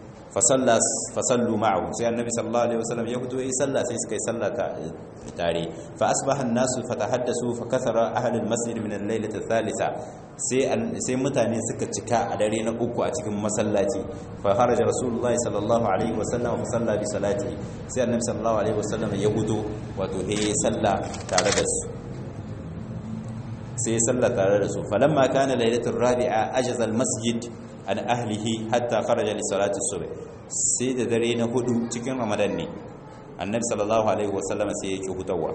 fasallu ma'ahu sai annabi sallallahu alaihi wasallam ya fito yi sallah sai suka yi sallah tare fa asbaha an-nasu fatahaddasu fa kathara ahli al-masjid min al-lailati ath-thalitha sai sai mutane suka cika a dare na uku a cikin masallaci fa haraja rasulullahi sallallahu alaihi wasallam fa salla bi salati sai annabi sallallahu alaihi wasallam ya fito wato he sallah tare da su sai sallah tare da su falamma kana lailatul rabi'a ajaza al-masjid an ahlihi hatta kharaja li salati subh sai da dare na hudu cikin ramadan ne annabi sallallahu alaihi wasallam sai yake hutawa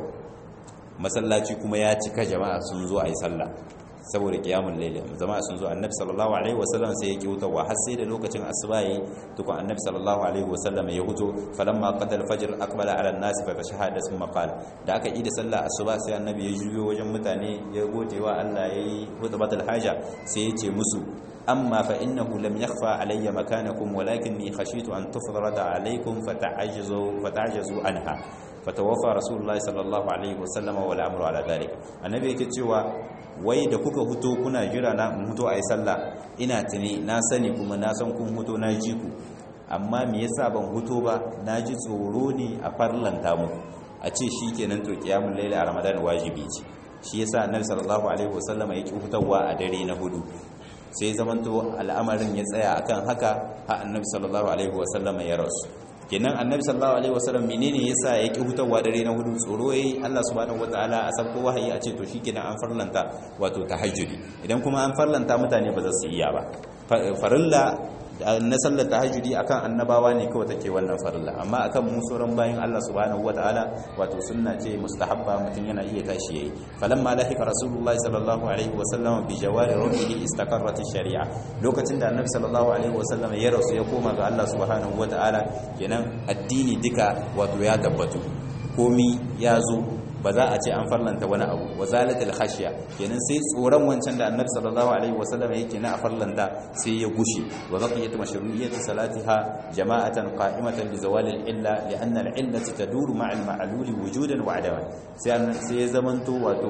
masallaci kuma ya cika jama'a sun zo ayi sallah saboda qiyamul layl jama'a sun zo annabi sallallahu alaihi wasallam sai yake hutawa har sai da lokacin asuba yayi tukun annabi sallallahu alaihi wasallam ya huto falamma qada al-fajr aqbala ala an-nas fa tashahada thumma qala da aka yi da sallah asuba sai annabi ya juyo wajen mutane ya godewa Allah yayi hutubatul haja sai ya ce musu أما فإنه لم يخفى علي مكانكم ولكني خشيت أن تفرض عليكم فتعجزوا, فتعجزوا عنها فتوفى رسول الله صلى الله عليه وسلم والأمر على ذلك النبي كتشوى wai da kuka huto kuna jira na in huto a yi sallah ina tuni na sani kuma na san kun huto na ji ku amma me yasa ban huto ba na ji tsoro ne a farlanta mu a ce shi kenan to kiyamun laila a ramadan wajibi ce shi yasa annabi sallallahu alaihi wasallama yake hutawa a dare na hudu sai zamanto al'amarin ya tsaya akan haka ha annabi sallallahu alaihi wasallam ya rasu kenan annabi sallallahu alaihi wasallam menene yasa ya ki hutawa dare na hudu tsoro yayi Allah subhanahu wataala a sabko wahayi a ce to shikenan an farlanta wato tahajjudi idan kuma an farlanta mutane ba za su iya ba farilla na sallar tahajjudi akan annabawa ne kawai take wannan farilla amma akan mu sauran bayin Allah subhanahu wataala wato sunna ce mustahabba mutun yana iya tashi yayi falamma lahika rasulullahi sallallahu alaihi wasallam bi jawari ruhihi istaqarrat ash-shari'a lokacin da annabi sallallahu alaihi wasallam ya rasu ya koma ga Allah subhanahu wataala kenan addini duka wato ya tabbatu komi ya zo ba za a ce an farlanta wani abu wa zalatul khashya kenan sai tsoron wancan da annabi sallallahu alaihi wasallam yake na a farlanta sai ya gushe wa baqiyat mashru'iyyat salatiha jama'atan qa'imatan li zawalil illa li anna al illati taduru ma'a al ma'lul wujudan wa adaman sai sai ya zamanto wato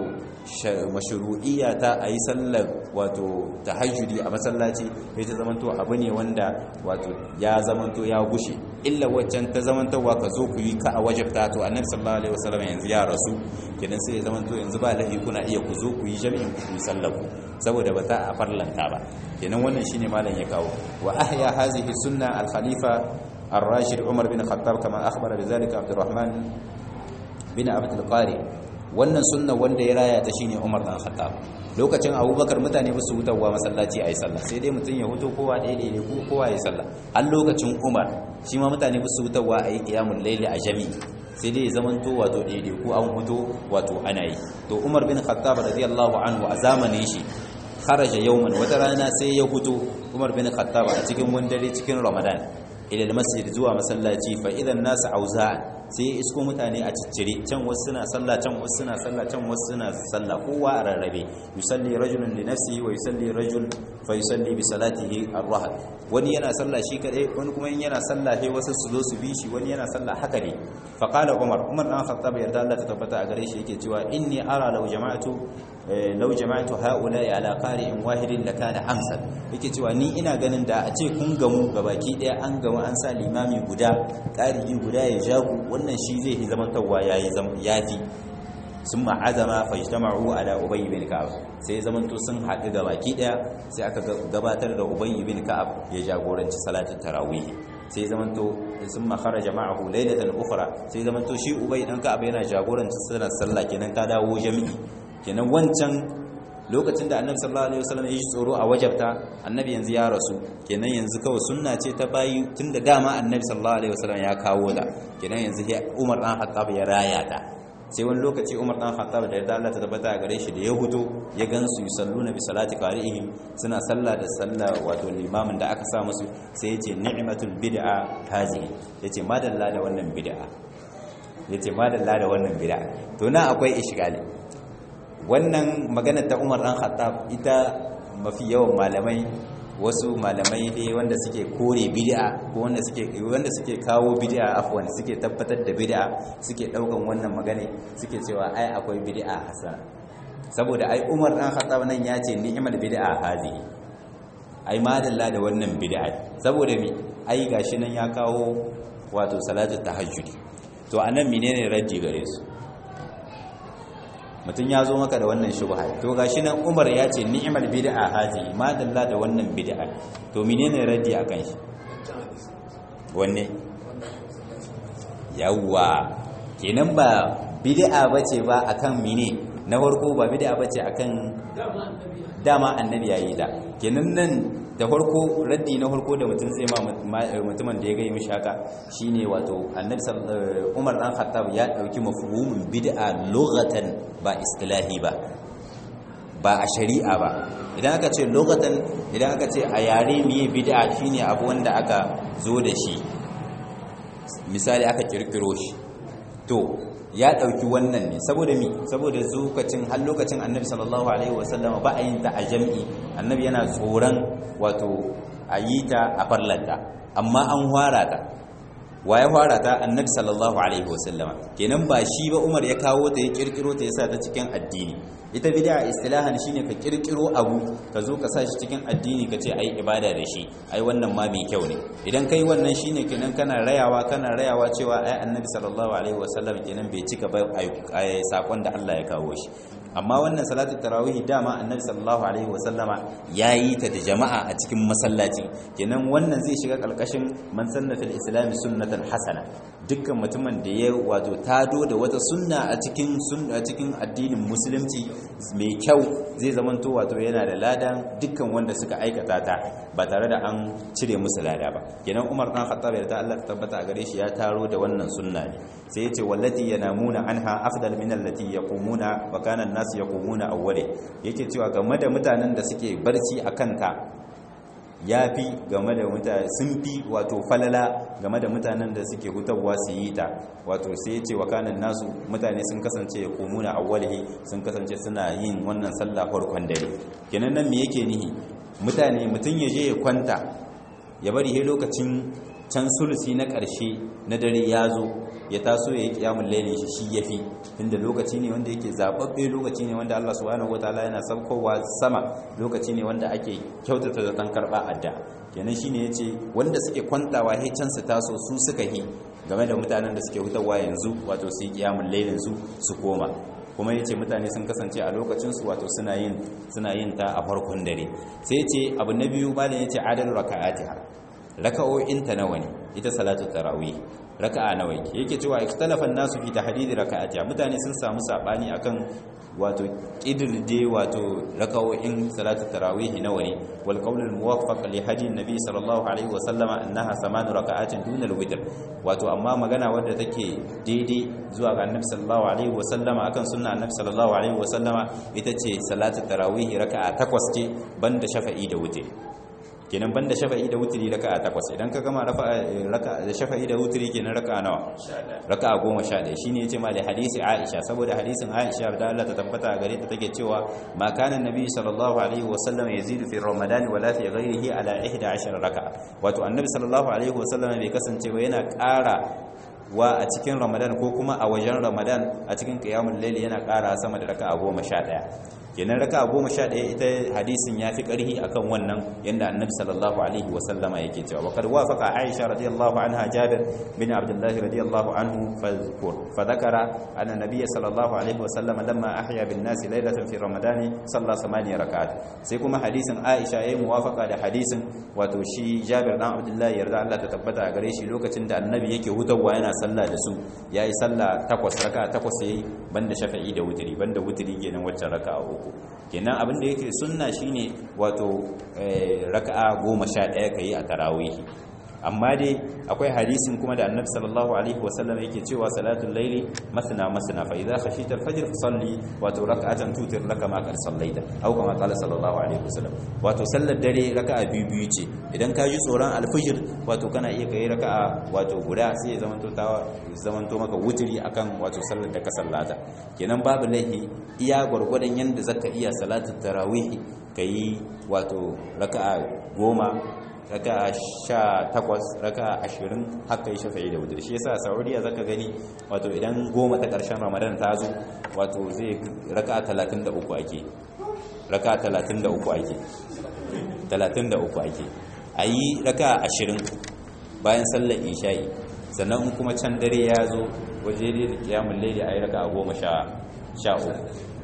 mashru'iyya ta ayi sallar wato tahajjudi a masallaci sai ta zamanto abu ne wanda wato ya zamanto ya gushe illa waccan ta zamantawa ka zo ku yi ka a wajabta to annabi sallallahu alaihi wasallam yanzu ya rasu kenan sai ya zamanto yanzu ba lahi kuna iya ku zo ku yi jami'in ku yi sallar ku saboda ba ta a farlanta ba kenan wannan shine malam ya kawo wa ahya hazihi sunna al khalifa الراشد عمر بن الخطاب كما أخبر بذلك عبد الرحمن بن عبد القاري wannan sunna wanda ya raya ta shine Umar dan Khattab lokacin Abubakar mutane ba su hutawa masallaci ayi sallah sai dai mutun ya huto kowa da ne ko kowa ya sallah har lokacin Umar shi ma mutane ba su hutawa ayi qiyamul layli a jami sai dai zaman to wato daidai ko an huto wato ana yi to Umar bin Khattab radiyallahu anhu a zamanin shi kharaja yawman wata rana sai ya huto Umar bin Khattab a cikin wani dare cikin Ramadan ila masjid zuwa masallaci fa idan nasu auza sai ya isko mutane a ciccire can wasu suna sallah can wasu suna sallah can wasu suna sallah kowa a rarrabe yusalli rajulun li nafsihi wa yusalli rajul fa yusalli bi salatihi ar-rahab wani yana sallah shi kadai wani kuma yana sallah sai wasu su zo su bi shi wani yana sallah haka ne fa qala umar umar dan khattab yarda Allah ta tabbata a gare shi yake cewa inni ara law jama'atu law jama'atu ha'ula'i ala qari'in wahidin lakana amsal yake cewa ni ina ganin da a ce kun gamu gabaki daya an gamu an sa limami guda qari'i guda ya jagu wannan shi zai yi zaman tawwa yayi yafi sun ma'azama fajtama'u ala ubay bin ka'ab sai zaman to sun haɗu gabaki daya sai aka gabatar da ubay bin ka'ab ya jagoranci salatin tarawih sai zaman to sun makara jama'ahu lailatan ukhra sai zaman to shi ubay dan ka'ab yana jagoranci salat sallah kenan ta dawo jami'i kenan wancan lokacin da annabi sallallahu alaihi wasallam ya ji tsoro a wajabta annabi yanzu ya rasu kenan yanzu kawai sunna ce ta bayi tunda dama annabi sallallahu alaihi wasallam ya kawo ta kenan yanzu Umar dan Khattab ya raya ta sai wani lokaci Umar dan Khattab da yadda Allah ta tabbata gare shi da ya huto ya gansu yusalluna bi salati qari'ihim suna sallah da sallah wato limamin da aka sa musu sai yace ni'matul bid'a hazihi yace madalla da wannan bid'a yace madalla da wannan bid'a to na akwai ishgali wannan maganar ta umar ɗan khattab ita mafi yawan malamai wasu malamai dai wanda suke kore bid'a ko wanda suke wanda suke kawo bid'a afwan suke tabbatar da bid'a suke daukan wannan magana suke cewa ai akwai bid'a hasana saboda ai umar ɗan khattab nan ya ce ni'mal bid'a hazihi ai madalla da wannan bid'a saboda me ai gashi nan ya kawo wato salatu tahajjudi to anan menene raddi gare su mutum ya zo maka da wannan shubha to gashi nan Umar ya ce ni'mal bid'a hazi ma dalla da wannan bid'a to menene raddi akan shi wanne yawa kenan ba bid'a bace ba akan mine na farko ba bid'a bace akan dama annabi yayi da kenan nan da farko raddi na farko da mutum zai ma mutumin da ya ga mishi haka shine wato annabi Umar dan Khattab ya dauki mafhumin bid'a lughatan ba istilahi ba ba a shari'a ba idan aka ce lughatan idan aka ce a yare miye bid'a shine abu wanda aka zo da shi misali aka kirkiro shi to ya dauki wannan ne saboda mi saboda zukacin har lokacin annabi sallallahu alaihi wasallama ba a yin ta a jami'i annabi yana tsoron wato a yi ta a farlanta amma an hwara ta waye fara ta annabi sallallahu alaihi wasallama kenan ba shi ba Umar ya kawo ta ya kirkiro ta yasa ta cikin addini ita bid'a istilahan shine ka kirkiro abu ka zo ka sa shi cikin addini ka ce ai ibada da shi ai wannan ma mai kyau ne idan kai wannan shine kenan kana rayawa kana rayawa cewa ai annabi sallallahu alaihi wasallam kenan bai cika ba ai sakon da Allah ya kawo shi amma wannan salatu tarawih dama annabi sallallahu alaihi wasallama yayi ta da jama'a a cikin masallaci kenan wannan zai shiga kalkashin man sanna fil islam sunnatan hasana dukkan mutumin da ya wato tado da wata sunna a cikin sunna cikin addinin musulunci mai kyau zai zamanto wato yana da ladan dukkan wanda suka aikata ta ba tare da an cire musu lada ba kenan Umar dan Khattab ya ta Allah ta tabbata a gare shi ya taro da wannan sunna ne sai yace wallati yanamuna anha afdal min allati yaqumuna wa kana an-nas yaqumuna awwale yake cewa game da mutanen da suke barci akan ta yafi game da mutane sun fi wato falala game da mutanen da suke hutawa su yi ta wato sai yace wa kana nasu mutane sun kasance yaqumuna awwalihi sun kasance suna yin wannan sallah farkon dare kenan nan me yake nihi mutane mutun ya je ya kwanta ya bari he lokacin can sulusi na ƙarshe na dare ya zo ya taso ya yi kiyamun lailin shi shi yafi tunda lokaci ne wanda yake zababbe lokaci ne wanda Allah subhanahu wataala yana saukowa sama lokaci ne wanda ake kyautata da dan karba adda kenan shine yace wanda suke kwantawa he can su taso su suka yi game da mutanen da suke hutawa yanzu wato su yi kiyamun lailin su su koma kuma yace mutane sun kasance a lokacin su wato suna yin suna yin ta a farkon dare sai yace abu na biyu malam yace adal raka'atiha raka'o'in ta nawa ne ita salatu tarawih raka'a nawa yake yake cewa ikhtalafa an-nasu fi tahdid raka'atiha mutane sun samu sabani akan wato kidirde wato raka'o'in salatu tarawih nawa ne wal qawl al-muwaffaq li hadi an-nabi sallallahu alaihi wa sallama annaha thamanu raka'atin duna al-witr wato amma magana wadda take daidai zuwa ga annabi sallallahu alaihi wa sallama akan sunna annabi sallallahu alaihi wa sallama ita ce salatu tarawih raka'a takwas ce banda shafa'i da witr kenan banda shafa'i da wutiri raka'a takwas idan ka gama raka'a da shafa'i da wutiri kenan raka'a nawa raka'a goma sha ɗaya shine yace ma da hadisi Aisha saboda hadisin Aisha da Allah ta tabbata gare ta take cewa ma kana annabi sallallahu alaihi wa sallam yazidu fi ramadan wala fi ghayrihi ala 11 raka'a wato annabi sallallahu alaihi wa sallam bai kasance ba yana ƙara wa a cikin ramadan ko kuma a wajen ramadan a cikin qiyamul layl yana ƙara sama da raka'a goma sha ɗaya kenan raka goma sha ɗaya ita hadisin ya fi ƙarhi akan wannan yadda annabi sallallahu alaihi wasallama yake cewa wakar wafaka aisha radiyallahu anha jabir bin abdullahi radiyallahu anhu fa zakara anna nabiyya sallallahu alaihi wasallama lamma ahya bin nasi laylatan fi ramadani salla samaniya rak'at sai kuma hadisin aisha yayi muwafaka da hadisin wato shi jabir dan abdullahi yarda Allah ta tabbata gare shi lokacin da annabi yake hutawa yana sallah da su yayi sallah takwas raka takwas yayi banda shafa'i da wutiri banda wutiri kenan wacce raka'a uku kenan abin da yake sunna shine wato raka'a goma sha ɗaya ka yi a tarawihi amma dai akwai hadisin kuma da annabi sallallahu alaihi wasallam yake cewa salatul laili masna masna fa idza khashita al-fajr fasalli wato rak'atan tutir laka ma qad sallaita aw kama qala sallallahu alaihi wasallam wato sallar dare raka'a biyu biyu ce idan ka ji tsoron al-fajr wato kana iya kai raka'a wato guda sai ya zamanto ta zamanto maka wutiri akan wato sallar da ka sallata kenan babu laihi iya gwargwadon yanda zaka iya salatul tarawih kai wato raka'a goma raka sha takwas raka ashirin haka yi shafa'i da wutar shi yasa saudiya zaka gani wato idan goma ta ƙarshen ramadan ta zo wato zai raka talatin da uku ake raka talatin da uku ake talatin da uku ake a yi raka ashirin bayan sallar isha'i sannan kuma can dare ya zo waje da kiyamun laili a yi raka goma sha uku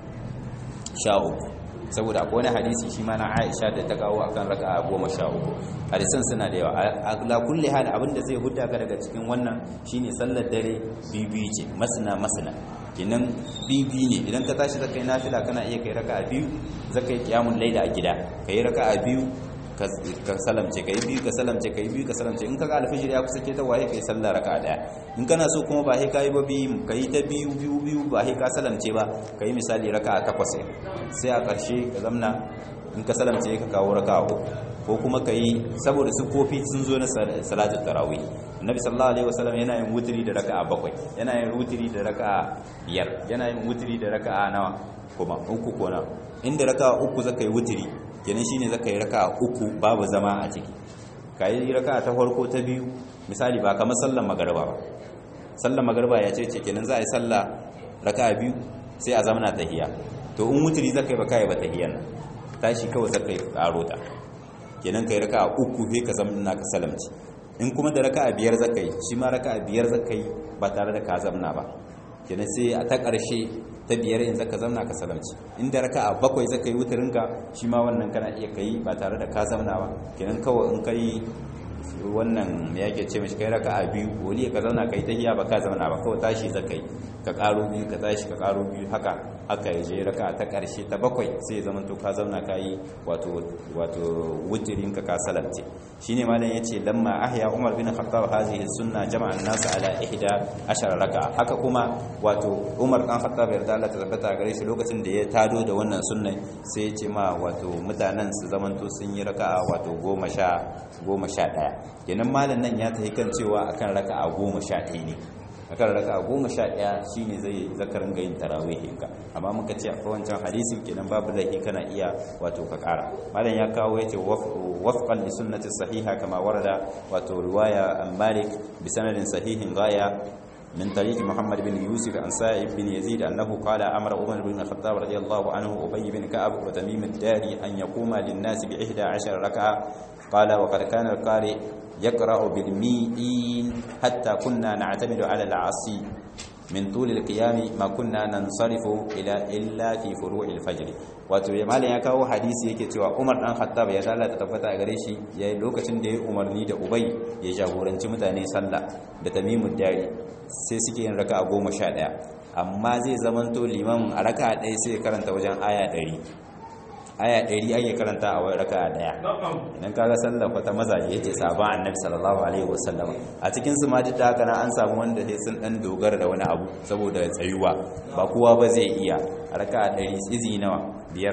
sha uku saboda akwai wani hadisi shi ma na Aisha da ta kawo akan raka'a goma sha uku hadisan suna da yawa ala kulli hal abinda zai hudda ka daga cikin wannan shine sallar dare bibi ce masna masna kenan bibi ne idan ka tashi zakai nafila kana iya kai raka'a biyu zakai qiyamul layla a gida kai raka'a biyu ka salamce kai biyu ka salamce kai biyu ka salamce in kaga alfijir ya kusa ke ta waye kai sallah raka daya in kana so kuma ba sai kai ba biyu kai ta biyu biyu biyu ba sai ka salamce ba kai misali raka takwas sai a ƙarshe ka zamna in ka salamce ka kawo raka uku ko kuma kai saboda su kofi sun zo na salatul tarawih annabi sallallahu alaihi wasallam yana yin wutri da raka'a bakwai yana yin wutri da raka'a biyar yana yin wutri da raka'a nawa kuma uku ko na inda raka'a uku zaka yi wutri kenan shine zaka yi raka'a uku babu zama a ciki kai raka'a ta farko ta biyu misali ba kamar sallar magariba ba sallar magariba ya ce ce kenan za a yi sallah raka'a biyu sai a zamana tahiyya to in wuturi zaka yi ba kai ba tahiyyan nan tashi kawai zaka yi karo ta kenan kai raka'a uku sai ka zamana ka salamci in kuma da raka'a biyar zaka yi shi ma raka'a biyar zaka yi ba tare da ka zamna ba kenan sai a ta ƙarshe ta biyar in zaka zamna ka salamci inda raka'a bakwai zaka yi wutarinka shi ma wannan kana iya kai ba tare da ka zamna ba kenan kawai in kai wannan me yake ce mishi kai raka'a biyu wali ka zauna kai tahiya ba ka zauna ba kawai tashi zaka yi ka karo biyu ka tashi ka karo biyu haka haka ya je raka'a ta karshe ta bakwai sai zaman to ka zauna ka yi wato wato wutirin ka ka salamce shine malam yace lamma ahya umar bin khattab hadhihi sunna jama'a an-nas ala ihda ashara raka'a haka kuma wato umar dan khattab yarda Allah ta tabbata gare shi lokacin da ya tado da wannan sunnan sai ya ce ma wato mutanen su zaman to sun yi raka'a wato goma sha goma sha ɗaya kenan malam nan ya tafi kan cewa akan raka'a goma sha ɗaya ne akan raka'a goma sha ɗaya shine zai zakarin ga yin tarawihin ka amma muka ce akwai wancan hadisin kenan babu laifi kana iya wato ka ƙara malam ya kawo yace wafqan li sunnati sahiha kama warada wato riwaya an malik bi sanadin sahihin gaya من طريق محمد بن يوسف عن سائب بن يزيد أنه قال أمر عمر بن الخطاب رضي الله عنه أبي بن كعب وتميم الداري أن يقوم للناس بإحدى عشر ركعة قال وقد كان القارئ يقرأ بالمئين حتى كنا نعتمد على العصي من طول القيام ما كنا ننصرف إلى إلا في فروع الفجر wato ya malam ya kawo hadisi yake cewa Umar dan Khattab ya Allah ta tabbata a gare shi yayin lokacin da ya umarni da Ubay ya jagoranci mutane sallah da Tamimud Dari sai suke yin raka'a 11 amma zai zamanto liman a raka'a ɗaya sai ya karanta wajen aya 100 aya 100 ake karanta a wani raka'a ɗaya idan kaga sallah kwata mazaje yace sabon annabi sallallahu alaihi wasallam a cikin su ma duk haka na an samu wanda sai sun dan dogara da wani abu saboda tsayuwa ba kowa ba zai iya raka'a 100 izi nawa biyar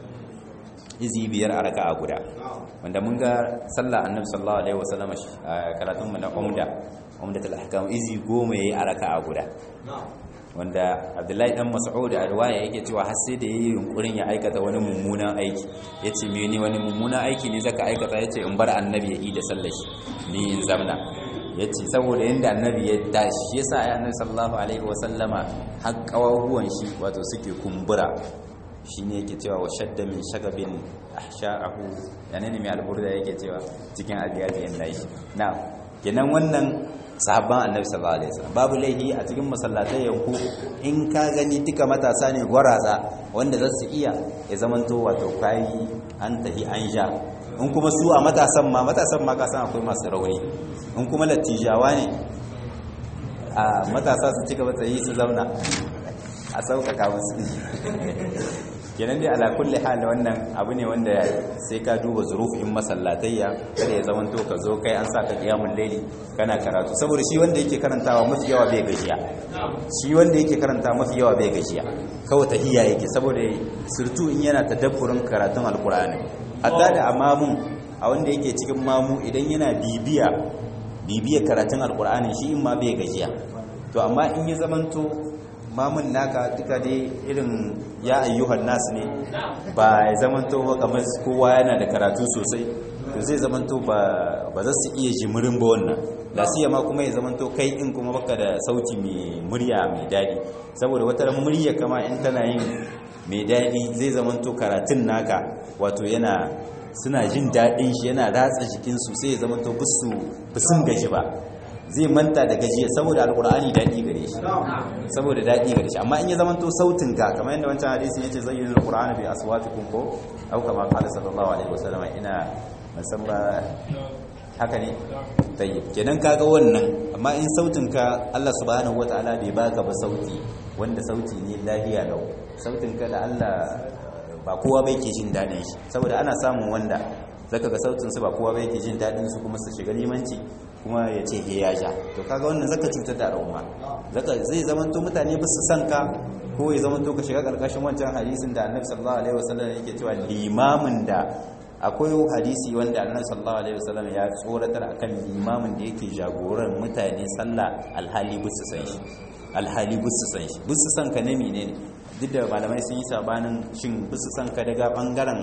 izi biyar a raka'a guda wanda mun ga sallah annabi sallallahu alaihi wasallam karatun mu na umda umdatul ahkam izi goma yayi a raka'a guda wanda abdullahi dan mas'ud a riwaya yake cewa har sai da yayi yunkurin ya aikata wani mummunan aiki yace me ne wani mummunan aiki ne zaka aikata yace in bar annabi ya yi da sallar shi ni in zamna yace saboda yanda annabi ya tashi yasa ya annabi sallallahu alaihi wasallama har kawahuwan shi wato suke kumbura shine yake cewa wa shadda min shagabin ahsha'ahu yana ne mai alburda yake cewa cikin abiyatin nashi na kenan wannan sahabban annabi sallallahu alaihi wasallam babu laihi a cikin masallatai yanku in ka gani duka matasa ne gwaraza wanda za su iya ya zamanto wato kai an tahi an ja in kuma su a matasan ma matasan ma ka san akwai masu rauni in kuma latijawa ne a matasa su cika matsayi su zauna a sauƙaƙa musu kenan dai ala kulli hal wannan abu ne wanda sai ka duba zurufin masallatayya kada ya zama to ka zo kai an saka qiyamul layli kana karatu saboda shi wanda yake karantawa mafi yawa bai gajiya shi wanda yake karanta mafi yawa bai gajiya kawai tahiyya yake saboda surtu in yana tadabburin karatun alqur'ani hatta da amamun a wanda yake cikin mamu idan yana bibiya bibiya karatun alqur'ani shi in ma bai gajiya to amma in ya zamanto mamun naka duka dai irin ya ayyuhan nasu ne ba ya zamanto ba kamar kowa yana da karatu sosai to zai zamanto ba za su iya jimirin ba wannan lasiya ma kuma ya zamanto kai in kuma baka da sauti mai murya mai daɗi saboda wata murya kama in tana yin mai daɗi zai zamanto karatun naka wato yana suna jin daɗin shi yana ratsa jikinsu sai ya zamanto bisu bisun gaji ba zai manta da gajiya saboda alkur'ani daɗi gare shi saboda daɗi gare shi amma in ya zamanto sautin ka kamar yadda wancan hadisin yace zayyinu alqur'ana bi aswatikum ko au kama qala sallallahu alaihi wasallam ina musamma haka ne tayyib kenan kaga wannan amma in sautin ka Allah subhanahu wataala bai baka ba sauti wanda sauti ne lafiya lau sautin ka da Allah ba kowa bai ke jin daɗin shi saboda ana samun wanda zaka ga sautin su ba kowa bai ke jin daɗin su kuma su shiga limanci kuma ya ce he ya ja to kaga wannan zaka cutar da al'umma zaka zai zamanto mutane ba su san ka ko ya zamanto ka shiga karkashin wancan hadisin da Annabi sallallahu alaihi wasallam yake cewa limamin da akwai hadisi wanda Annabi sallallahu alaihi wasallam ya tsoratar akan limamin da yake jagoran mutane sallah alhali bisu san shi alhali bisu san shi bisu san ka ne menene duk da malamai sun yi sabanin shin bisu san ka daga bangaren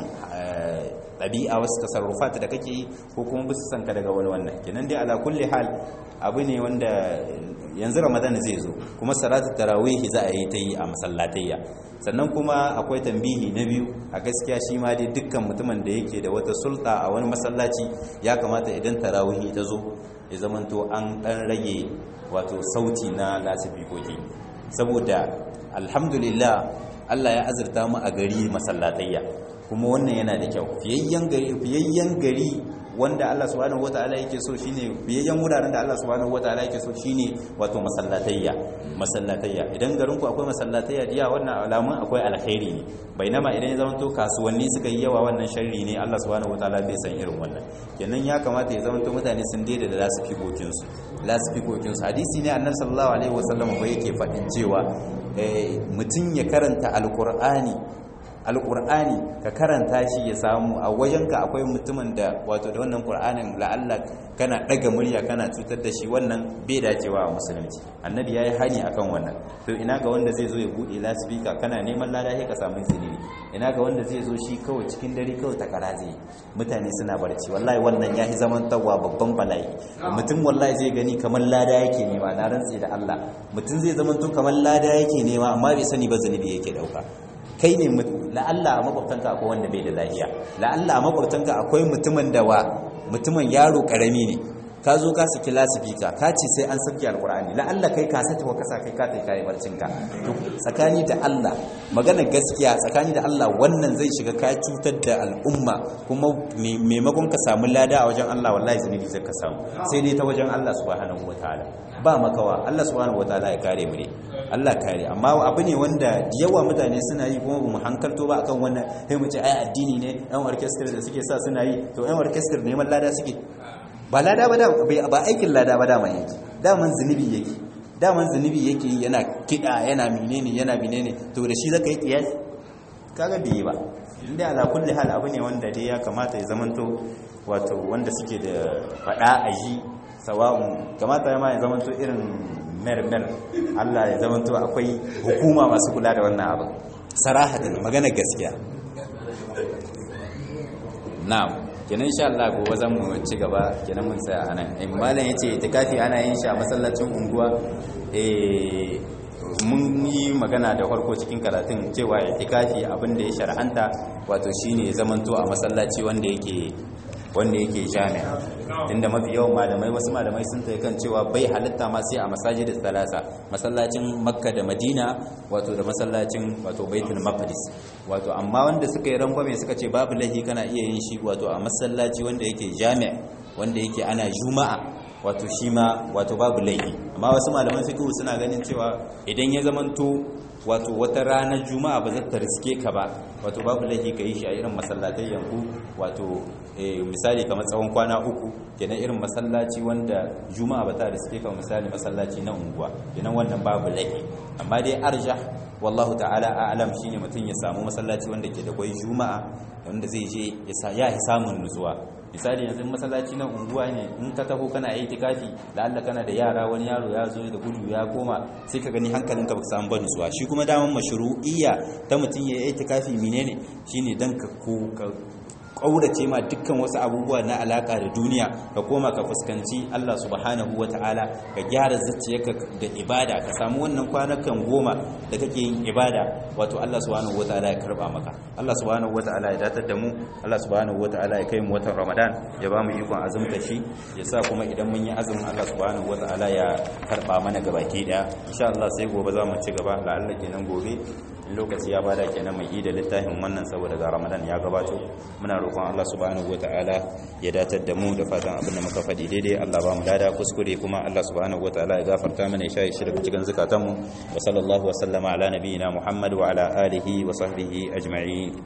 ɗabi'a wasu tasarrufat da kake yi ko kuma bisu san ka daga wani wannan kenan dai ala kulli hal abu ne wanda yanzu ramadan zai zo kuma salatu tarawih za a yi ta yi a masallatayya sannan kuma akwai tambihi na biyu a gaskiya shi ma dai dukkan mutumin da yake da wata sulta a wani masallaci ya kamata idan tarawih ta zo ya zamanto an dan rage wato sauti na lasifikoki saboda alhamdulillah Allah ya azurta mu a gari masallatayya kuma wannan yana da kyau fiyayyen gari fiyayyen gari wanda Allah subhanahu wataala yake so shine fiyayyen wuraren da Allah subhanahu wataala yake so shine wato masallatayya masallatayya idan garin ku akwai masallatayya diya wannan alamun akwai alkhairi ne bainama idan ya zama to kasuwanni suka yi yawa wannan sharri ne Allah subhanahu wataala bai san irin wannan kenan ya kamata ya zama to mutane sun daida da lasifikokin su lasifikokin su hadisi ne annabi sallallahu alaihi wasallam ba yake faɗin cewa mutum ya karanta alqur'ani alqur'ani ka karanta shi ya samu a wajenka akwai mutumin da wato da wannan qur'anin la'alla kana daga murya kana cutar da shi wannan bai dacewa a musulunci annabi yayi hani akan wannan to ina ga wanda zai zo ya bude lasfika kana neman lada sai ka samu zinibi ina ga wanda zai zo shi kawai cikin dare kawai ta karaze mutane suna barci wallahi wannan yahi zaman tawwa babban bala'i mutum wallahi zai gani kamar lada yake nema na rantsi da Allah mutum zai zama to kamar lada yake nema amma bai sani ba zunubi yake dauka kai ne la'alla a makwabtanka akwai wanda bai da lafiya la'alla a makwabtanka akwai mutumin da wa mutumin yaro karami ne ka zo ka saki lasifika ka ce sai an saki alkur'ani la'alla kai ka sata wa kasa kai ka tai kai barcin ka tsakani da Allah magana gaskiya tsakani da Allah wannan zai shiga ka cutar da al'umma kuma maimakon ka samu lada a wajen Allah wallahi zunubi zai ka samu sai dai ta wajen Allah subhanahu wataala ba makawa Allah subhanahu wataala ya kare mu ne Allah kare amma abu ne wanda yawa mutane suna yi kuma mu hankalto ba akan wannan sai mu ce ai addini ne yan orchestra da suke sa suna yi to yan orchestra neman lada suke ba lada ba ba aikin lada ba daman yake daman zunubi yake daman zunubi yake yana kida yana menene yana menene to da shi zaka yi kiyas kaga bai ba inda ala kulli hal abu ne wanda dai ya kamata ya zamanto wato wanda suke da fada aji sawa'un kamata ya ma ya zamanto irin mer-mer Allah ya zamanto akwai hukuma masu kula da wannan abu sarahatan magana gaskiya na'am kenan insha Allah gobe zan mu ci gaba kenan mun tsaya anan eh malam yace itikafi ana yin shi a masallacin unguwa eh mun yi magana da farko cikin karatun cewa itikafi abin da ya shar'anta wato shine zamanto a masallaci wanda yake wanda yake jami'a tunda mafi yawan malamai wasu malamai sun tai kan cewa bai halitta ma sai a masajidin salasa masallacin makka da madina wato da masallacin wato baitul maqdis wato amma wanda suka yi rangwame suka ce babu lahi kana iya yin shi wato a masallaci wanda yake jami'a wanda yake ana juma'a wato shi ma wato babu laifi amma wasu malaman fiqh suna ganin cewa idan ya zamanto wato wata ranar juma'a ba zata riske ka ba wato babu laifi ka yi shi a irin masallatai yanku wato misali kamar tsawon kwana uku kenan irin masallaci wanda juma'a ba ta riske ka misali masallaci na unguwa kenan wannan babu laifi amma dai arjah wallahu ta'ala a'lam shine mutum ya samu masallaci wanda ke da kwai juma'a wanda zai je ya samun nutsuwa misali yanzu masallaci na unguwa ne in ka taho kana itikafi da Allah kana da yara wani yaro ya zo da gudu ya koma sai ka gani hankalinka baka samu bani suwa shi kuma daman mashru'iyya ta mutum ya yi itikafi menene shine dan ka kaurace ma dukkan wasu abubuwa na alaka da duniya ka koma ka fuskanci Allah subhanahu wata'ala ka gyara zuciyarka da ibada ka samu wannan kwanakan goma da kake yin ibada wato Allah subhanahu wata'ala ya karba maka Allah subhanahu wata'ala ya datar da mu Allah subhanahu wata'ala ya kai mu watan Ramadan ya ba mu ikon azumta shi ya sa kuma idan mun yi azumin Allah subhanahu wata'ala ya karba mana gabaki daya insha Allah sai gobe za mu ci gaba la'alla kenan gobe lokaci ya bada kenan mai ida littafin wannan saboda ga Ramadan ya gabato muna roƙon Allah subhanahu wataala ya datar da mu da fatan abin da muka faɗi daidai Allah ba mu lada kuskure kuma Allah subhanahu wataala ya gafarta mana ya shaye shi daga cikin zakatan mu wa sallallahu wa sallama ala nabiyyina Muhammad wa ala alihi wa sahbihi ajma'in